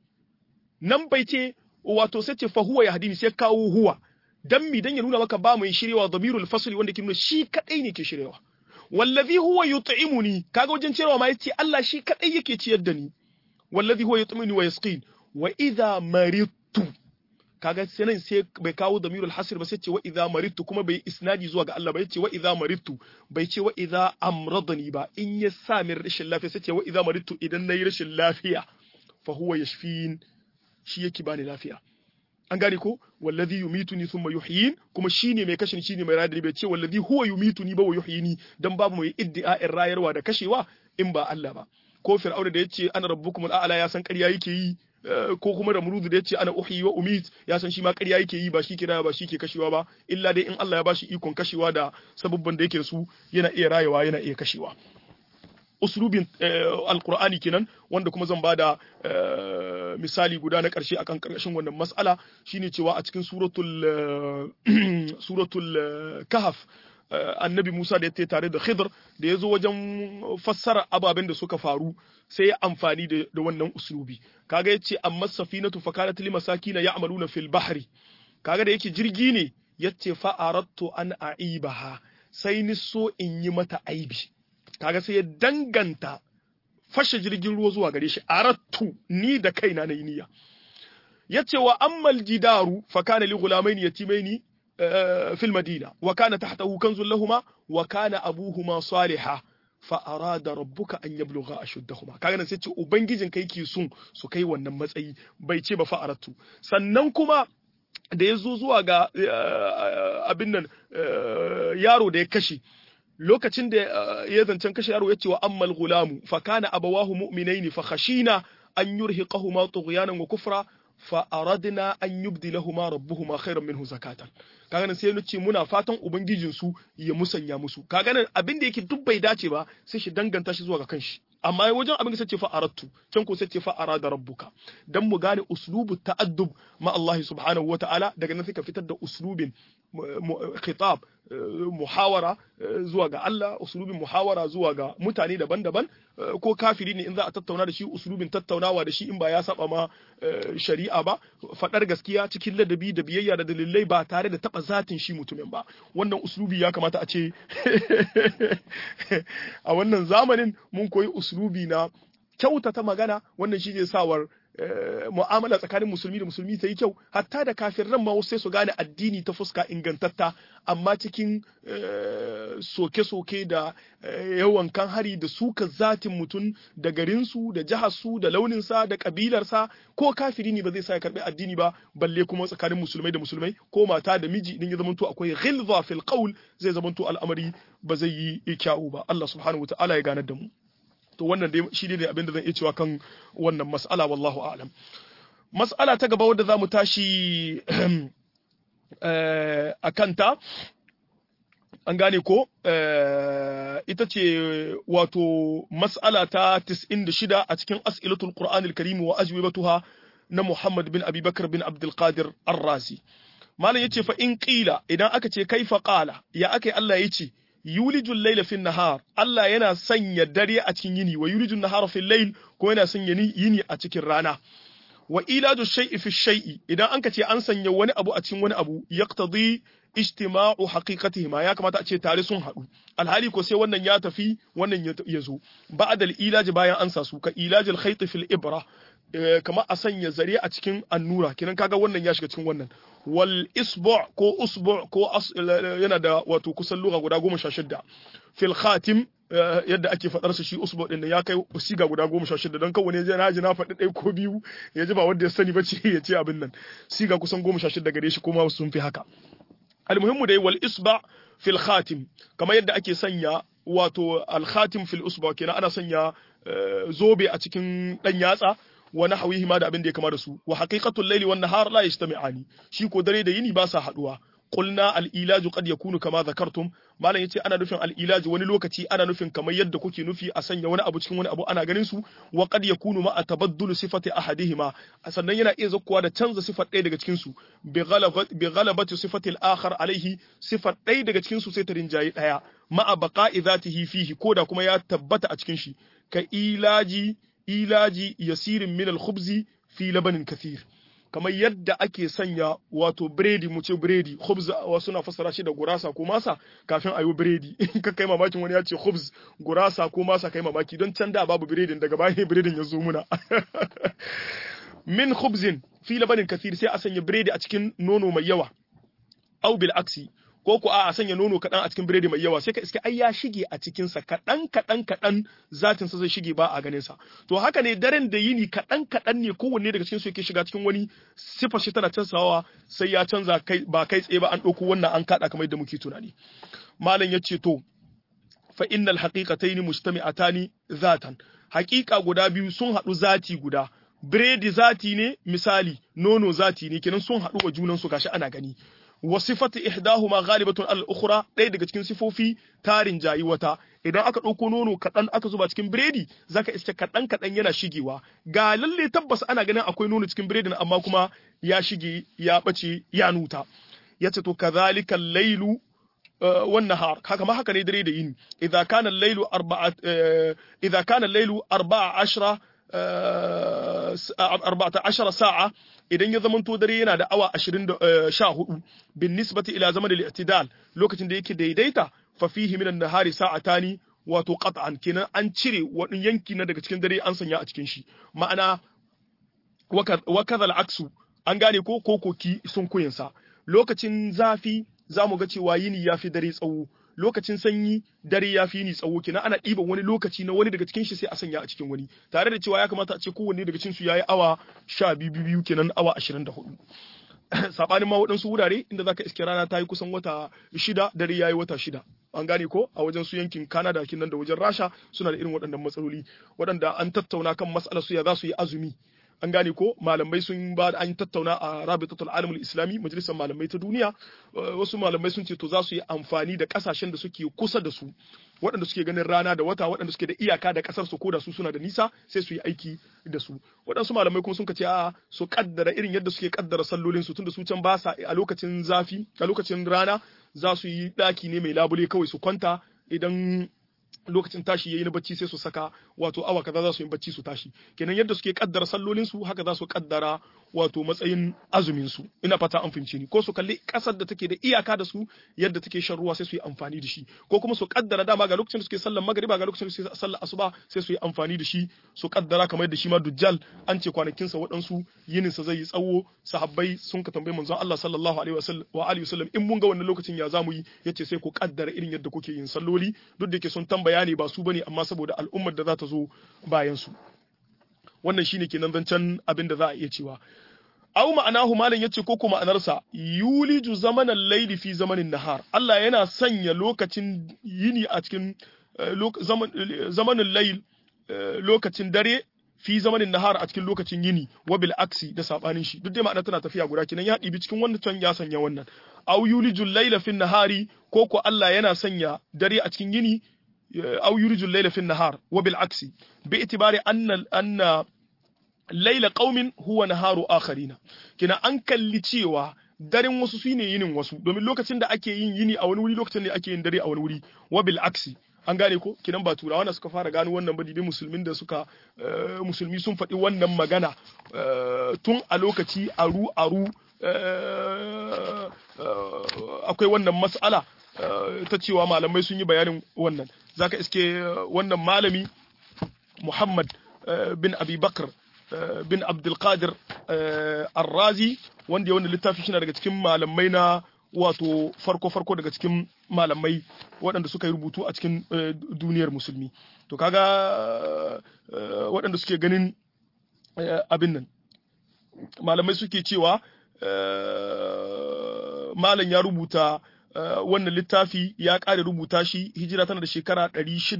Nan bai ce wato sai ce fa huwa yahdini sai kawo huwa. Dan mi dan ya nuna maka ba mai shiryawa damirul fasli wanda ke nuna shi kadai ne ke shiryawa. Wallazi huwa yut'imuni kaga wajen cewa ma yace Allah shi kadai yake ciyar da ni. Wallazi huwa yut'imuni wa yasqin. Wa idha maridtu kaga sai nan sai bai kawo damirul hasir ba sai ce wa idza maridtu kuma bai isnadi zuwa ga Allah ba yace wa idza maridtu bai ce wa idza amradani ba in ya sa min rashin lafiya sai ce wa idza maridtu idan nayi rashin lafiya fa huwa yashfin shi yake bani lafiya an gane ko wallazi yumituni thumma yuhyin kuma shine mai kashin shine mai rayar bai ce wallazi huwa yumituni ba wa yuhyini dan babu mai iddia'in rayarwa da kashewa in ba Allah ba ko fir'auna da yace ana rabbukumul a'la ya san ƙarya yake yi ko kuma da murudu da yace ana uhyi wa umit ya san shi ma ƙarya yake yi ba shi kira ba shi ke kashewa ba illa dai in Allah ya bashi ikon kashewa da sababban da yake su yana iya rayewa yana iya kashewa uslubin alqur'ani kenan wanda kuma zan bada misali guda na ƙarshe akan ƙarƙashin wannan mas'ala shine cewa a cikin suratul suratul kahf annabi Musa da ya tare da Khidr da ya zo wajen fassara ababen da suka faru sai ya amfani da wannan uslubi kaga yace amma safinatu fa kanat lil masakin ya'maluna fil bahri kaga da yake jirgi ne yace fa aradtu an aibaha sai ni so in yi mata aibi kaga sai ya danganta fashe jirgin ruwa zuwa gare shi aradtu ni da kaina na yi niyya yace wa ammal jidaru fa kana li ghulamaini yatimaini في المدينة وكان تحته كنز لهما وكان أبوهما صالحا فأراد ربك أن يبلغ أشدهما kaga nan sai ce ubangijin kai ke sun su kai wannan matsayi bai ce ba fa'aratu sannan kuma da ya zo zuwa ga abin nan yaro da ya kashe lokacin da ya zancen kashe yaro ya ce wa ammal gulamu fa kana abawahu mu'minaini fa khashina an yurhiqahuma tughyanan wa kufra fa aradna an yubdilahuma rabbuhuma khairan minhu zakatan kaga nan sai ce muna fatan ubangijin su ya musanya musu kaga nan abin da yake duk bai dace ba sai shi danganta shi zuwa ga kanshi amma wajen abin da sace fa aradtu can ko sace fa arada rabbuka dan mu gane uslubu ta'addub ma Allah subhanahu wata'ala daga nan sai ka fitar da uslubin khitab muhawara zuwa ga Allah usulubin muhawara zuwa ga mutane daban-daban ko kafiri ne in za a tattauna da shi usulubin tattaunawa da shi in ba ya saba ma shari'a ba faɗar gaskiya cikin ladabi da biyayya da dalilai ba tare da taba zatin shi mutumin ba wannan usulubi ya kamata a ce a wannan zamanin mun koyi usulubi na kyautata magana wannan shi zai sawar mu'amala tsakanin musulmi da musulmi ta yi kyau hatta da kafiran ma sai su gane addini ta fuska ingantatta amma cikin soke-soke da yawan kan hari da suka zatin mutum da garinsu da jiharsu da launinsa da kabilarsa ko kafiri ne ba zai sa ya karbi addini ba balle kuma tsakanin musulmai da musulmai ko mata da miji idan ya zamanto akwai ghilza fil qawl zai zamanto al'amari ba zai yi kyau ba Allah subhanahu wataala ya ganar da mu to wannan dai shi ne abin da zan iya cewa kan wannan mas'ala wallahu a'lam mas'ala ta gaba wadda za mu tashi a kanta an gane ko ita ce wato mas'ala ta 96 a cikin as'ilatul qur'anil karim wa ajwibatuha na Muhammad bin Abi Bakar bin Abdul Qadir Ar-Razi malam yace fa in qila idan aka ce kaifa qala ya akai Allah yace yulijul layla fin nahar Allah yana sanya dare a cikin yini wa yulijul nahara fil layl ko yana sanya yini a cikin rana wa ilaju shay'i fi shay'i idan anka ce an sanya wani abu a cikin wani abu yaqtadi ijtima'u haqiqatihima ya kamata a ce tare sun haɗu alhali ko sai wannan ya tafi wannan ya zo ba'da al-ilaji bayan an sa su ka ilajil khayt fil ibra kamar a sanya zare a cikin annura kinan kaga wannan ya shiga cikin wannan wal isbu' ko usbu' ko yana da wato kusan lugha guda goma sha shidda fil khatim yadda ake faɗar su shi usbu' din ya kai siga guda goma sha shidda don kawai ne na ji na faɗi ɗaya ko biyu ya ji ba wanda ya sani ba ce ya ce abin nan siga kusan goma sha shidda gare shi kuma sun fi haka almuhimmu dai wal isba fil khatim kamar yadda ake sanya wato al khatim fil usba kenan ana sanya zobe a cikin dan yatsa wa nahwihi ma da abin da ya kama da su wa haqiqatul layli wan nahar la yajtami'ani shi ko dare da yini ba sa haduwa qulna al ilaju qad yakunu kama zakartum malam yace ana nufin al ilaju wani lokaci ana nufin kamar yadda kuke nufi a sanya wani abu cikin wani abu ana ganin su wa qad yakunu ma tabaddulu sifati ahadihima sannan yana iya zakkuwa da canza sifar ɗaya daga cikin su bi ghalabati sifati al akhar alaihi sifar ɗaya daga cikin su sai ta rinjayi ɗaya ma'a baqa'i zatihi fihi koda kuma ya tabbata a cikin shi ka ilaji ilaji yasirin min al-khubzi fi labanin kathir kamar yadda ake sanya wato biredi mu ce biredi khubz wasu na fassara shi da gurasa ko masa kafin a yi biredi in ka kai mamakin wani ya ce khubz gurasa ko masa kai mamaki don can da babu biredin daga baya biredin ya zo muna min khubzin fi labanin kathir sai a sanya biredi a cikin nono mai yawa au bil aksi ko ku a sanya nono kaɗan a cikin biredi mai yawa sai ka iske ai ya shige a cikinsa kaɗan kaɗan kaɗan zatin sa zai shige ba a ganin sa to haka ne daren da yini kaɗan kaɗan ne kowanne daga cikin su yake shiga cikin wani sifar shi tana canzawa sai ya canza kai ba kai tsaye ba an ɗauko wannan an kaɗa kamar yadda muke tunani malam ya ce to fa innal haqiqataini mujtami'atani zatan haƙiƙa guda biyu sun haɗu zati guda biredi zati ne misali nono zati ne kenan sun haɗu wa junan su gashi ana gani wa sifatu ihdahuma ghalibatun al ukhra ɗaya daga cikin sifofi tarin jayi wata idan aka ɗauko nono kaɗan aka zuba cikin biredi zaka iske kaɗan kaɗan yana shigewa ga lalle tabbas ana ganin akwai nono cikin biredin amma kuma ya shige ya ɓace ya nuta yace to kadhalika lailu والنهار haka ma haka ne dare da yini idza kana al-lailu arba'a idza kana al-lailu 14 14 sa'a idan ya zamanto dare yana da awa 24 bin nisbati ila zaman al-i'tidal lokacin da yake daidaita fa fihi min an-nahari sa'atani wato qat'an kenan an cire wani yanki na daga cikin dare an sanya a cikin shi ma'ana wa kadha al-aksu an gane ko kokoki sun kuyinsa lokacin zafi za mu ga cewa yini ya fi dare tsawo lokacin sanyi dare ya fi yini tsawo kenan ana ɗiban wani lokaci na wani daga cikin shi sai a sanya a cikin wani tare da cewa ya kamata a ce kowanne daga cikin su yayi awa sha biyu biyu kenan awa ashirin da hudu sabanin ma waɗansu wurare inda zaka iske rana ta yi kusan wata shida dare ya yi wata shida an gane ko a wajen su yankin Canada kinan da wajen Rasha suna da irin waɗannan matsaloli waɗanda an tattauna kan mas'alar su ya za su yi azumi an gane ko malamai sun ba an tattauna a rabitatul alamul islami majalisar malamai ta duniya wasu malamai sun ce to za su yi amfani da kasashen da suke kusa da su waɗanda suke ganin rana da wata waɗanda suke da iyaka da ƙasar su ko da su suna da nisa sai su yi aiki da su waɗansu malamai kuma sun ce a su kaddara irin yadda suke kaddara sallolin su tunda su can ba sa a lokacin zafi a lokacin rana za su yi ɗaki ne mai labule kawai su kwanta idan lokacin tashi yayi na bacci sai su saka wato awa kaza za su yi bacci su tashi kenan yadda suke kaddara sallolin su haka za su kaddara wato matsayin azumin su ina fata an fahimce ni ko su kalli kasar da take da iyaka da su yadda take shan ruwa sai su yi amfani da shi ko kuma su kaddara dama ga lokacin da suke sallar magriba ga lokacin da suke sallar asuba sai su yi amfani da shi su kaddara kamar yadda shi ma dujjal an ce kwanakin sa waɗansu yinin sa zai yi tsawo sahabbai sun ka tambayi manzon Allah sallallahu alaihi wasallam wa alihi wasallam in mun ga wannan lokacin ya zamu yi yace sai ku kaddara irin yadda kuke yin salloli duk da yake sun tambaya ne ba su bane amma saboda al'ummar da za ta zo bayan su wannan shine kenan zancen abin da za a iya cewa aw ma'anahu malam yace ko kuma ma'anarsa yuliju zamanan layli fi zamanin nahar Allah yana sanya lokacin yini a cikin zamanin layl lokacin dare fi zamanin nahar a cikin lokacin yini wa bil aksi da sabanin shi duk dai ma'ana tana tafiya guda kenan ya ɗibi cikin wannan can ya sanya wannan aw yulijul layla fi nahari ko ko Allah yana sanya dare a cikin yini aw yulijul layla fi nahar wa bil aksi bi itibari anna anna layla qaumin huwa naharu akharina kina an kalli cewa daren wasu shine yinin wasu domin lokacin da ake yin yini a wani wuri lokacin ne ake yin dare a wani wuri wa bil aksi an gane ko kinan ba turawa na suka fara gano wannan ba dibi musulmin da suka musulmi sun faɗi wannan magana tun a lokaci aru aru akwai wannan mas'ala ta cewa malamai sun yi bayanin wannan zaka iske wannan malami Muhammad bin Abi Bakr bin Abdulkadir Arrazi wanda ya wanda littafi shi daga cikin malamai na wato farko-farko daga cikin malamai waɗanda suka yi rubutu a cikin duniyar musulmi to kaga waɗanda suke ganin abin nan malamai suke cewa malam ya rubuta wannan littafi ya ƙare rubuta shi hijira tana da shekara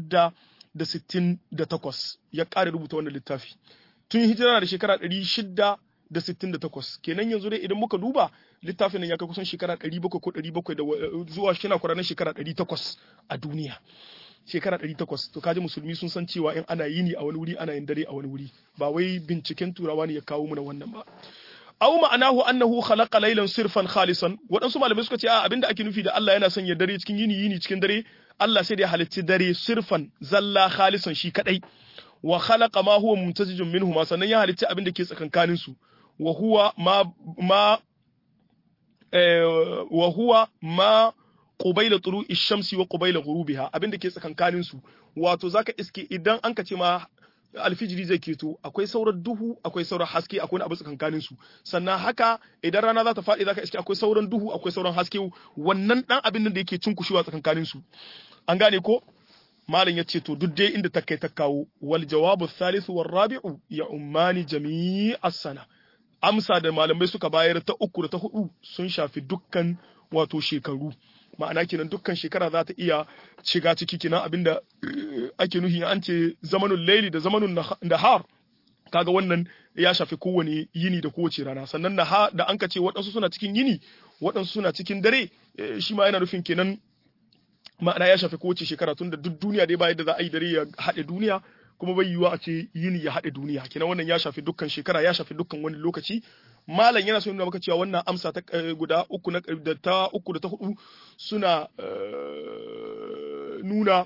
668 ya ƙare rubuta wannan littafi tun hijira da shekara 668 kenan yanzu dai idan muka duba littafin nan ya kai kusan shekara 700 ko 700 da zuwa shi na kwaranin shekara 800 a duniya shekara 800 to kaji musulmi sun san cewa in ana yini a wani wuri ana yin dare a wani wuri ba wai binciken turawa ne ya kawo mana wannan ba aw ma'anahu annahu khalaqa laylan sirfan khalisan waɗansu malamai suka ce a abinda ake nufi da Allah yana sanya dare cikin yini yini cikin dare Allah sai da ya halicci dare sirfan zalla khalisan shi kadai wa khalaqa ma huwa mumtazijun minhu ma sannan ya halicci abinda ke tsakankanin su wa huwa ma ma wa huwa ma qubayla tulu'i shamsi wa qubayla ghurubiha abinda ke tsakankanin su wato zaka iske idan an ka ce ma alfijiri zai keto akwai sauran duhu akwai sauran haske akwai abu tsakankanin su sannan haka idan rana za ta faɗi zaka iske akwai sauran duhu akwai sauran haske wannan dan abin da yake cunkushewa tsakankanin su an gane ko malam ya ce to duk dai inda ta kai ta kawo wal jawabu thalithu war rabi'u ya ummani jami'as sana amsa da malamai suka bayar ta uku da ta hudu sun shafi dukkan wato shekaru ma'ana kenan dukkan shekara za ta iya shiga ciki kenan abinda ake nuhi an ce zamanin laili da zamanin nahar kaga wannan ya shafi kowane yini da kowace rana sannan na da an ka ce waɗansu suna cikin yini waɗansu suna cikin dare shi ma yana nufin kenan ma'ana ya shafi kowace shekara tun da duk duniya dai ba yadda za a yi dare ya haɗe duniya kuma bai yiwuwa a ce yini ya haɗe duniya kenan wannan ya shafi dukkan shekara ya shafi dukkan wani lokaci malam yana so nuna maka cewa wannan amsa ta guda uku na da ta uku da ta hudu suna nuna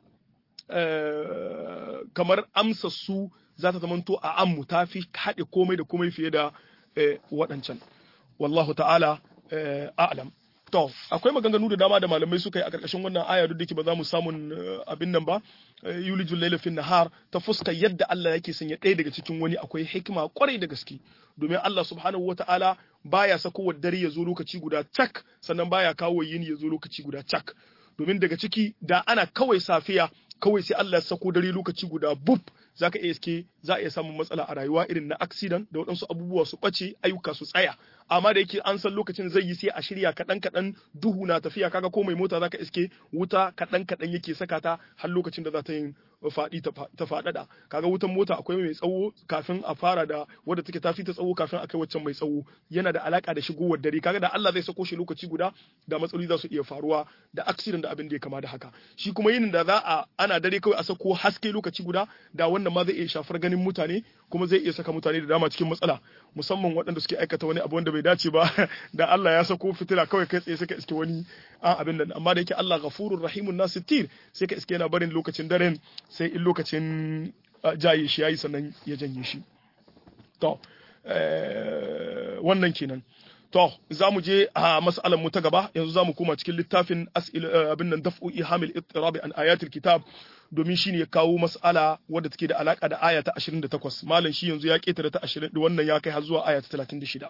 kamar amsa su za ta zamanto a ammu ta fi haɗe komai da komai fiye da waɗancan wallahu ta'ala a'lam to akwai maganganu da dama da malamai suka yi a ƙarƙashin wannan aya duk da ke ba za mu samun abin nan ba yulijul laila fin nahar ta fuska yadda Allah yake sanya ɗaya daga cikin wani akwai hikima kwarai da gaske domin Allah subhanahu wata'ala baya sako wa dare ya zo lokaci guda cak sannan baya kawo yini ya zo lokaci guda cak domin daga ciki da ana kawai safiya kawai sai Allah ya sako dare lokaci guda bub zaka iya iske za a iya samun matsala a rayuwa irin na accident da waɗansu abubuwa su ɓace ayyuka su tsaya amma da yake an san lokacin zai yi sai a shirya kaɗan kaɗan duhu na tafiya kaga ko mai mota zaka iske wuta kaɗan kaɗan yake saka ta har lokacin da za ta yin faɗi ta faɗaɗa kaga wutan mota akwai mai tsawo kafin a fara da wadda take tafi ta tsawo kafin a kai waccan mai tsawo yana da alaka da shigowar dare kaga da Allah zai sako shi lokaci guda da matsaloli za su iya faruwa da accident da abin da ya kama da haka shi kuma yin da za a ana dare kawai a sako haske lokaci guda da wannan ma zai iya shafar ganin mutane kuma zai iya saka mutane da dama cikin matsala musamman waɗanda suke aikata wani abu wanda bai dace ba da Allah ya sako fitila kawai kai tsaye suka iske wani a abin nan amma da yake Allah ghafurur rahimun nasitir sai ka iske yana barin lokacin daren sai in lokacin jaye shi yayi sannan ya janye shi to wannan kenan to za mu je a mas'alan mu ta gaba yanzu za mu koma cikin littafin abin nan daf'u ihamil ittirabi an ayatul kitab domin shine ya kawo mas'ala wadda take da alaka da aya ta 28 malam shi yanzu ya ketare ta 20 wannan ya kai har zuwa aya ta 36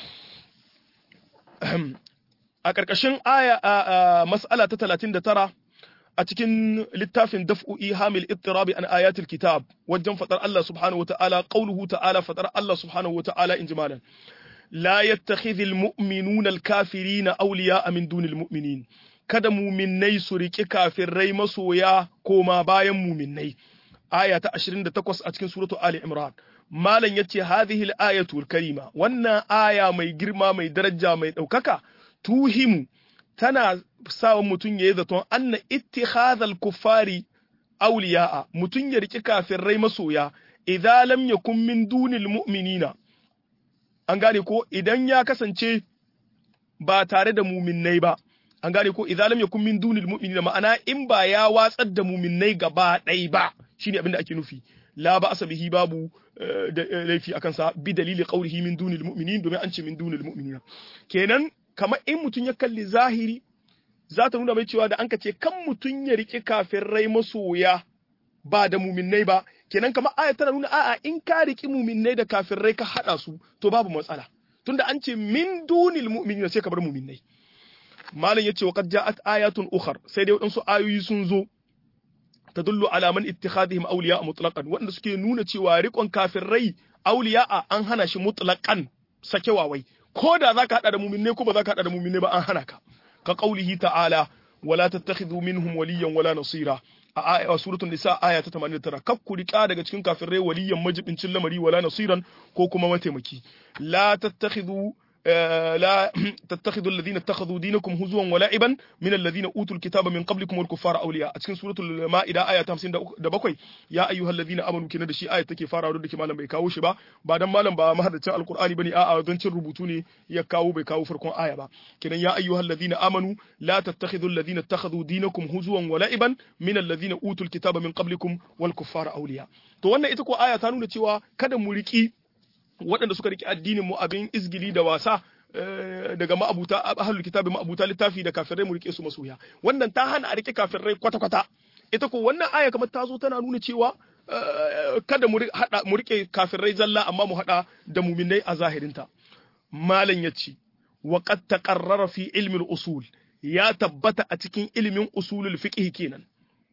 a ƙarƙashin aya mas'ala ta 39 a cikin littafin daf'u ihamil ittirabi an ayatul kitab wajen fadar Allah subhanahu wata'ala qauluhu ta'ala fadar Allah subhanahu wata'ala in jimalan la yattakhidhul mu'minuna al-kafirina awliya'a min dunil mu'minin kada muminnai su riƙi kafirai masoya koma bayan muminnai aya ta 28 a cikin suratu ali imran malam yace hadhihi al-ayatu al-karima wannan aya mai girma mai daraja mai daukaka tuhimu tana sawa mutum yayi zaton anna ittikhadhal kuffari awliya'a mutum ya riƙi kafirai masoya idza lam yakun min dunil mu'minina an gane ko idan ya kasance ba tare da muminnai ba an gane ko idza lam yakun min dunil mu'minina ma'ana in ba ya watsar da muminnai gaba ɗaya ba shine abin da ake nufi la ba bihi babu da laifi akan sa bi dalili qawlihi min dunil mu'minin domin an ce min dunil mu'minina kenan kamar in mutum ya kalli zahiri za ta nuna mai cewa da an ka ce kan mutum ya riƙe kafirai masoya ba da muminnai ba kenan kamar aya tana nuna a'a in ka riƙi muminnai da kafirai ka haɗa su to babu matsala tunda an ce min dunil mu'minina sai ka bar muminnai malam yace wa qad ja'at ayatun ukhar sai dai wadansu ayoyi sun zo tadullu ala man ittikhadihim awliya mutlaqan wanda suke nuna cewa riƙon kafirai awliya an hana shi mutlaqan sakewawai ko da zaka hada da mu'minne ko ba zaka hada da mu'minne ba an hana ka ka qaulihi ta'ala wala tattakhidhu minhum waliyan wala nasira a aya suratul nisa aya ta 89 kak ku rika daga cikin kafirai waliyan majibincin lamari wala nasiran ko kuma mataimaki la tattakhidhu لا تتخذوا الذين اتخذوا دينكم هزوا ولعبا من الذين اوتوا الكتاب من قبلكم والكفار اولياء cikin suratul maida aya ta 57 ya ayyuhal ladina amanu kina da shi aya take farawa da malam bai kawo shi ba ba dan malam ba mahaddacin alqur'ani bane a'a don cin rubutu ne ya kawo bai kawo farkon aya ba kinan ya ayyuhal ladina amanu la tattakhidhu alladhina ittakhadhu dinakum huzuwan wala'iban min alladhina utul kitaba min qablikum wal kuffara awliya to wannan ita ko aya ta nuna cewa kada mu riki waɗanda suka riƙe addinin mu abin izgili da wasa daga ma'abuta ahlul kitabi ma'abuta littafi da kafirai mu rike su masoya wannan ta hana a rike kafirai kwata kwata ita ko wannan aya kamar ta zo tana nuna cewa kada mu hada mu rike kafirai zalla amma mu hada da muminai a zahirinta malam yace wa qad taqarrara fi ilmi al-usul ya tabbata a cikin ilimin usulul fiqh kenan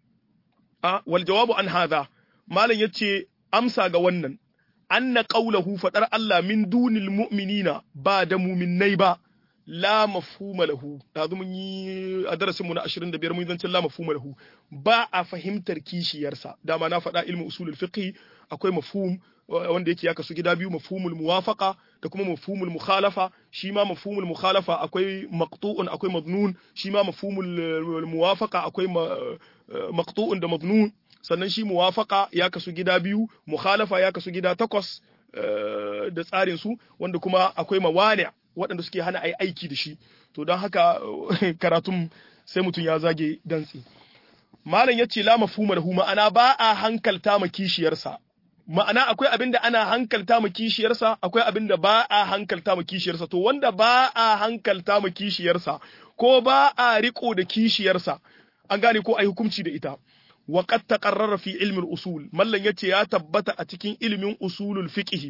a wal jawabu an hadha malam yace amsa ga wannan anna qawluhu fadar Allah min dunil mu'minina ba da mu'minnai ba la mafhuma lahu da mun yi a darasin mu na 25 mun zancin la mafhuma lahu ba a fahimtar kishiyarsa dama na faɗa ilmu usulul fiqh akwai mafhum wanda yake ya kasu gida biyu mafhumul muwafaqa da kuma mafhumul mukhalafa shi ma mafhumul mukhalafa akwai maqtu'un akwai madnun shi ma mafhumul muwafaqa akwai maqtu'un da madnun sannan shi muwafaka ya kasu gida biyu mukhalafa ya kasu gida takwas da tsarin su wanda kuma akwai mawani waɗanda suke hana ai aiki da shi to don haka karatun sai mutum ya zage dantsi malam yace la mafhuma lahu ma'ana ba a hankalta ma kishiyarsa ma'ana akwai abin da ana hankalta ma kishiyarsa akwai abin da ba a hankalta ma kishiyarsa to wanda ba a hankalta ma kishiyarsa ko ba a riko da kishiyarsa an gane ko ai hukunci da ita وقد تقرر في علم الأصول ملن يتي يا تبت أتكين علم أصول الفقه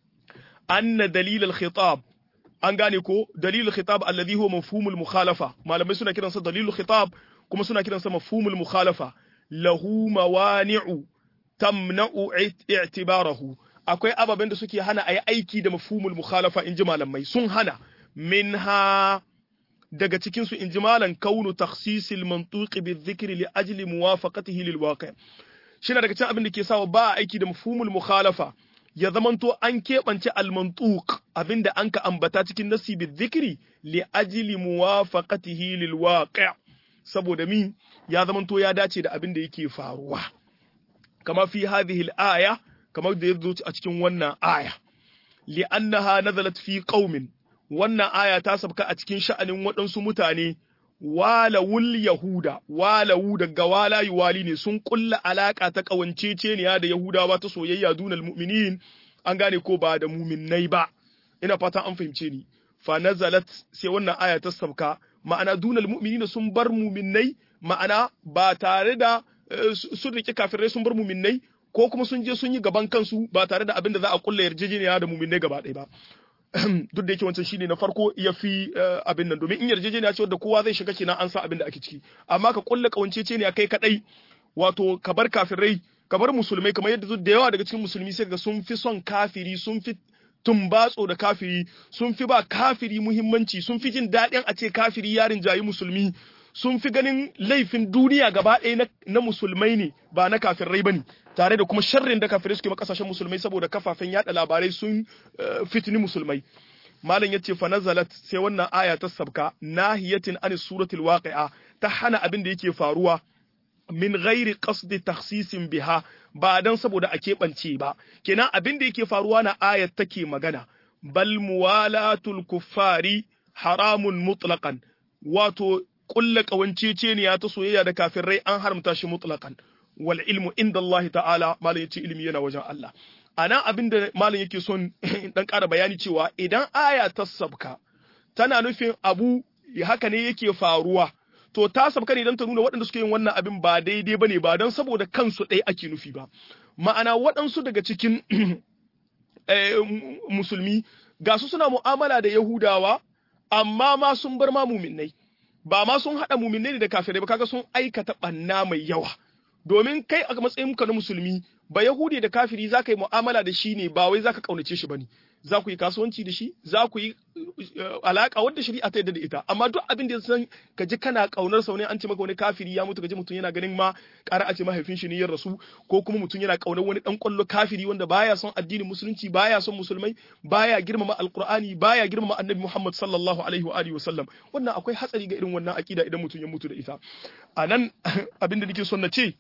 أن دليل الخطاب an gane ko dalilul khitab alladhi huwa mafhumul mukhalafa malamai suna kiransa dalilul khitab kuma suna kiransa mafhumul mukhalafa lahu mawani'u tamna'u i'tibarahu akwai ababen da suke hana ayi aiki da mafhumul mukhalafa inji malamai sun hana minha daga cikin su inji malan kaunu takhsisil mantuqi bi dhikri li ajli muwafaqatihi lil waqi' shi daga cikin abin da ke sawa ba a aiki da mafhumul mukhalafa ya zamanto an keɓance almantuq abinda an ka ambata cikin nasi bi dhikri li ajli muwafaqatihi lil waqi' saboda min ya zamanto ya dace da abin da yake faruwa kama fi hadhihi al-aya kamar da yazo a cikin wannan aya li annaha nazalat fi qaumin wannan aya ta sabka a cikin sha'anin waɗansu mutane walawul yahuda walawu daga wala yuwali ne sun kulla alaka ta kawanceceniya da yahudawa ta soyayya dunal mu'minin an gane ko ba da mu'minnai ba ina fatan an fahimce ni fa nazalat sai wannan aya ta sabka ma'ana dunal mu'minin sun bar mu'minnai ma'ana ba tare da sun rike kafirai sun bar mu'minnai ko kuma sun je sun yi gaban kansu ba tare da abin da za a kulla yarjejeniya da mu'minnai gaba ɗaya ba duk da yake wancan shine na farko ya fi abin nan domin in yarjejeniya ce wadda kowa zai shiga kenan an sa abin da ake ciki amma ka kulla kawancece ne kai kadai wato ka bar kafirai ka bar musulmai kamar yadda da yawa daga cikin musulmi sai ga sun fi son kafiri sun fi tumbatso da kafiri sun fi ba kafiri muhimmanci sun fi jin daɗin a ce kafiri yarin jayi musulmi sun fi ganin laifin duniya gaba ɗaya na musulmai ne ba na kafirai ba ne tare da kuma sharrin da kafirai suke kasashen musulmai saboda kafafen yada labarai sun fitini musulmai malam yace fa nazalat sai wannan aya ta sabka nahiyatin an suratul waqi'a ta hana abin da yake faruwa min ghairi qasdi takhsisin biha ba dan saboda a keɓance ba kenan abin da yake faruwa na ayat take magana bal muwalatul kuffari haramun mutlaqan wato kulla kawanceceniya ta soyayya da kafirai an haramta shi mutlaqan wal ilmu inda Allah ta'ala malam yace ilimi yana wajen Allah anan abin da malam yake son dan ƙara bayani cewa idan aya ta sabka tana nufin abu haka ne yake faruwa to ta sabka ne don ta nuna waɗanda suke yin wannan abin ba daidai bane ba don saboda kansu ɗaya ake nufi ba ma'ana waɗansu daga cikin musulmi ga su suna mu'amala da yahudawa amma ma sun bar ma muminai ba ma sun haɗa muminai ne da kafirai ba kaga sun aikata ɓanna mai yawa domin kai a matsayin ka na musulmi ba yahudi da kafiri za ka yi mu'amala da shi ne ba wai za ka ƙaunace shi ba ne za ku yi kasuwanci da shi za ku yi alaƙa wadda shari'a ta yadda da ita amma duk abin da san ka ji kana ƙaunar sa wani an ce maka wani kafiri ya mutu ka ji mutum yana ganin ma ƙara a ce mahaifin shi ne ya rasu ko kuma mutum yana ƙaunar wani ɗan ƙwallo kafiri wanda baya son addinin musulunci baya son musulmai baya girmama alƙur'ani baya girmama annabi muhammad sallallahu alaihi wa alihi wa sallam wannan akwai hatsari ga irin wannan aƙida idan mutum ya mutu da ita a nan abin da nake son na ce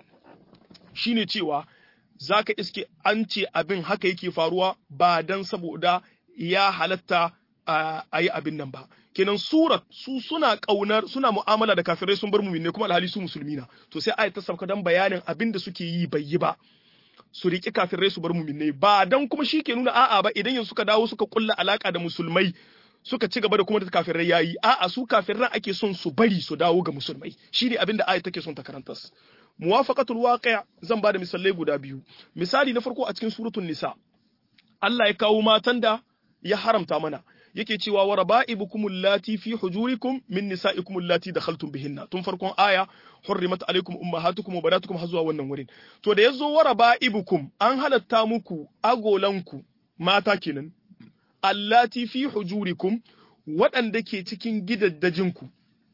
shine cewa za ka iske an ce abin haka yake faruwa ba don saboda ya halatta a yi abin nan ba kenan surat su suna kaunar suna mu'amala da kafirai sun bar mu ne kuma alhali su musulmi na to sai ayat ta sauka dan bayanin abin da suke yi bai yi ba su riƙi kafirai su bar mu ne ba dan kuma shi ke nuna a'a ba idan yanzu suka dawo suka kulla alaka da musulmai suka ci gaba da kuma da kafirai yayi a'a su kafirai ake son su bari su dawo ga musulmai shine abin da ayat take son ta karanta muwafaqatul waqi' zan bada misalai guda biyu misali na farko a cikin suratul nisa Allah ya kawo matan da ya haramta mana yake cewa wa raba'ibukum allati fi hujurikum min nisa'ikum allati dakhaltum bihinna tun farkon aya hurrimat alaykum ummahatukum wa banatukum har zuwa wannan wurin to da yazo wa raba'ibukum an halatta muku agolanku mata kenan allati fi hujurikum waɗanda ke cikin gidaddajinku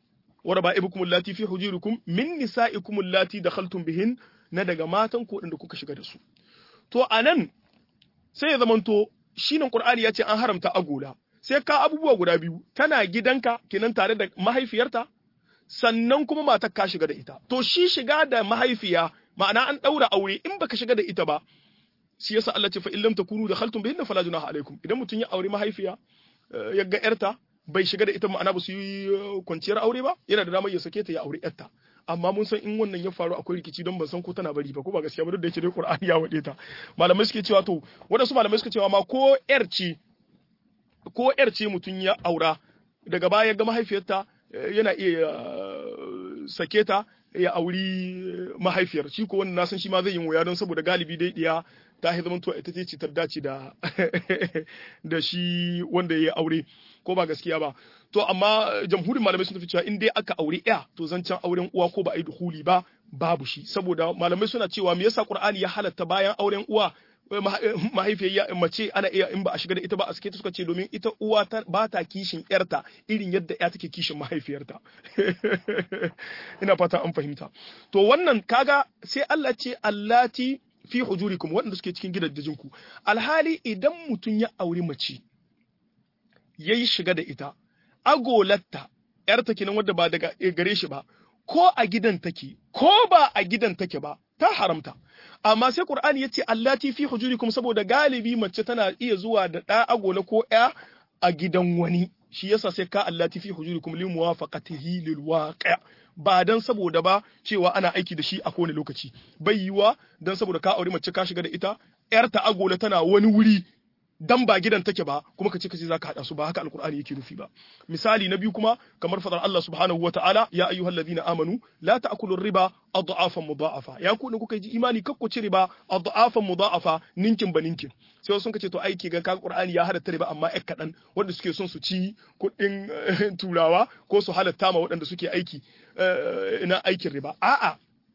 wa raba'ibukum allati fi hujurikum min nisa'ikum allati dakhaltum bihin na daga matan ku da kuka shiga da su to anan sai ya zamanto shine qur'ani ya ce an haramta agola sai ka abubuwa guda biyu tana gidanka kenan tare da mahaifiyarta sannan kuma matar ka shiga da ita to shi shiga da mahaifiya ma'ana an daura aure in baka shiga da ita ba shi yasa Allah ce fa illam takunu dakhaltum bihinna fala junaha alaikum idan mutun ya aure mahaifiya ya ga yarta bai shiga da ita ma'ana ba su yi kwanciyar aure ba yana da damar ya sake ta ya aure yarta amma mun san in wannan ya faru akwai rikici don ban san ko tana bari ba ko ba gaskiya ba duk da yake dai Qur'ani ya wade ta malamai suke cewa to wadansu malamai suke cewa ma ko yar ce ko yar ce mutun ya aura daga baya ga mahaifiyarta yana iya sake ta ya auri mahaifiyar shi ko wannan nasan shi ma zai yi wuya don saboda galibi dai diya ta yi zaman ita ce ta dace da da shi wanda ya aure ko ba gaskiya ba to amma jamhurin malamai sun tafi cewa in dai aka aure ya to zancen auren uwa ko ba a yi duhuli ba babu shi saboda malamai suna cewa me yasa qur'ani ya halatta bayan auren uwa mahaifiyar mace ana iya in ba a shiga da ita ba a sake ta suka ce domin ita uwa ba ta kishin yarta irin yadda ya take kishin mahaifiyarta ina fata an fahimta to wannan kaga sai Allah ce allati fi hujurikum waɗanda suke cikin gidajenku alhali idan mutum ya auri mace yayi shiga da ita agolatta yarta kenan wadda ba daga gare shi ba ko a gidan take ko ba a gidan take ba ta haramta amma sai Qur'ani yace allati fi hujurikum saboda galibi mace tana iya zuwa da ɗa agola ko ɗaya a gidan wani shi yasa sai ka allati fi hujurikum li muwafaqatihi lil waqi' ba dan saboda ba cewa ana aiki da shi a kowane lokaci bai yiwa dan saboda ka aure mace ka shiga da ita yar ta agola tana wani wuri dan ba gidan take ba kuma ka ce kace zaka hada su ba haka alqur'ani yake nufi ba misali na biyu kuma kamar fadar Allah subhanahu wataala ya ayyuhallazina amanu la ta'kulu riba adhafan mudha'afa ya ku ne kuka ji imani kakku ci riba adhafan mudha'afa ninkin ba ninkin sai sun kace to aiki ga ka qur'ani ya halatta riba amma ek kadan wanda suke son su ci kuɗin turawa ko su halatta ma waɗanda suke aiki na aikin riba a'a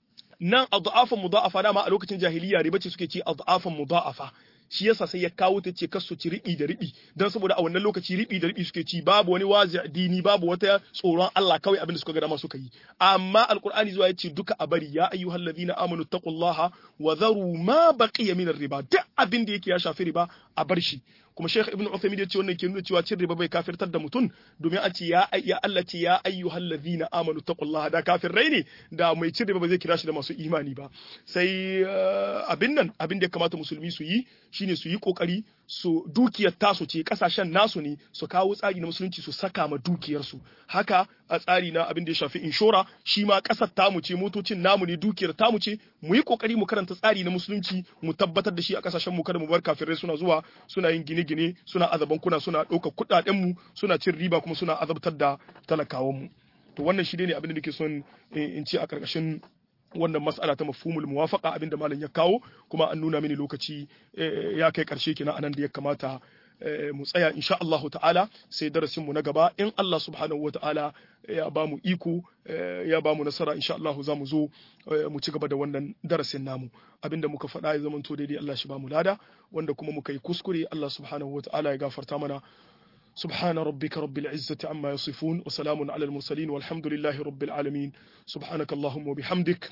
nan adhafan mudha'afa dama a lokacin jahiliya riba ce suke ci adhafan mudha'afa shi yasa sai ya kawo ta ce kasu ci riɓi da riɓi don saboda a wannan lokaci riɓi da riɓi suke ci babu wani wazi dini babu wata tsoron Allah kawai abin da suka ga dama suka yi amma alqur'ani zuwa yace duka a bari ya ayyuhal ladina amanu taqullaha wa dharu ma baqiya min riba duk abin da yake ya shafi riba a bar shi kuma Sheikh Ibn Uthaymeen ya ce wannan ke nuna cewa cin riba bai kafirtar da mutum domin an ce ya ya Allah ce ya ayyuhal ladhina amanu taqullaha da kafirai ne da mai cin riba ba zai kira shi da masu imani ba sai abin nan abin da ya kamata musulmi su yi shine su yi kokari su dukiyar tasu ce kasashen nasu ne su kawo tsari na musulunci su saka ma dukiyarsu haka a tsari na abin da ya shafi inshora shi ma kasar tamu ce motocin namu ne dukiyar tamu ce mu yi kokari mu karanta tsari na musulunci mu tabbatar da shi a kasashen mu kada mu bar kafirai suna zuwa suna yin gine-gine suna azaban kuna suna ɗaukar kuɗaɗen mu suna cin riba kuma suna azabtar da talakawan mu to wannan shi ne abin da nake son in ce a ƙarƙashin wannan mas'ala ta mafhumul muwafaqa abinda malam ya kawo kuma an nuna mini lokaci ya kai karshe kenan anan da ya kamata mu tsaya insha Allah ta'ala sai darasin mu na gaba in Allah subhanahu wa ta'ala ya ba mu iko ya ba mu nasara insha Allah za mu zo mu ci gaba da wannan darasin namu abinda muka faɗa ya zama to daidai Allah shi ba mu lada wanda kuma muka yi kuskure Allah subhanahu wa ta'ala ya gafarta mana سبحان ربك رب العزة عما يصفون وسلام على المرسلين والحمد لله رب العالمين سبحانك اللهم وبحمدك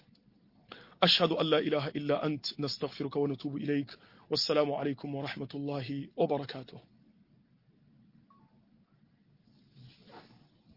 أشهد أن لا إله إلا أنت نستغفرك ونتوب إليك والسلام عليكم ورحمة الله وبركاته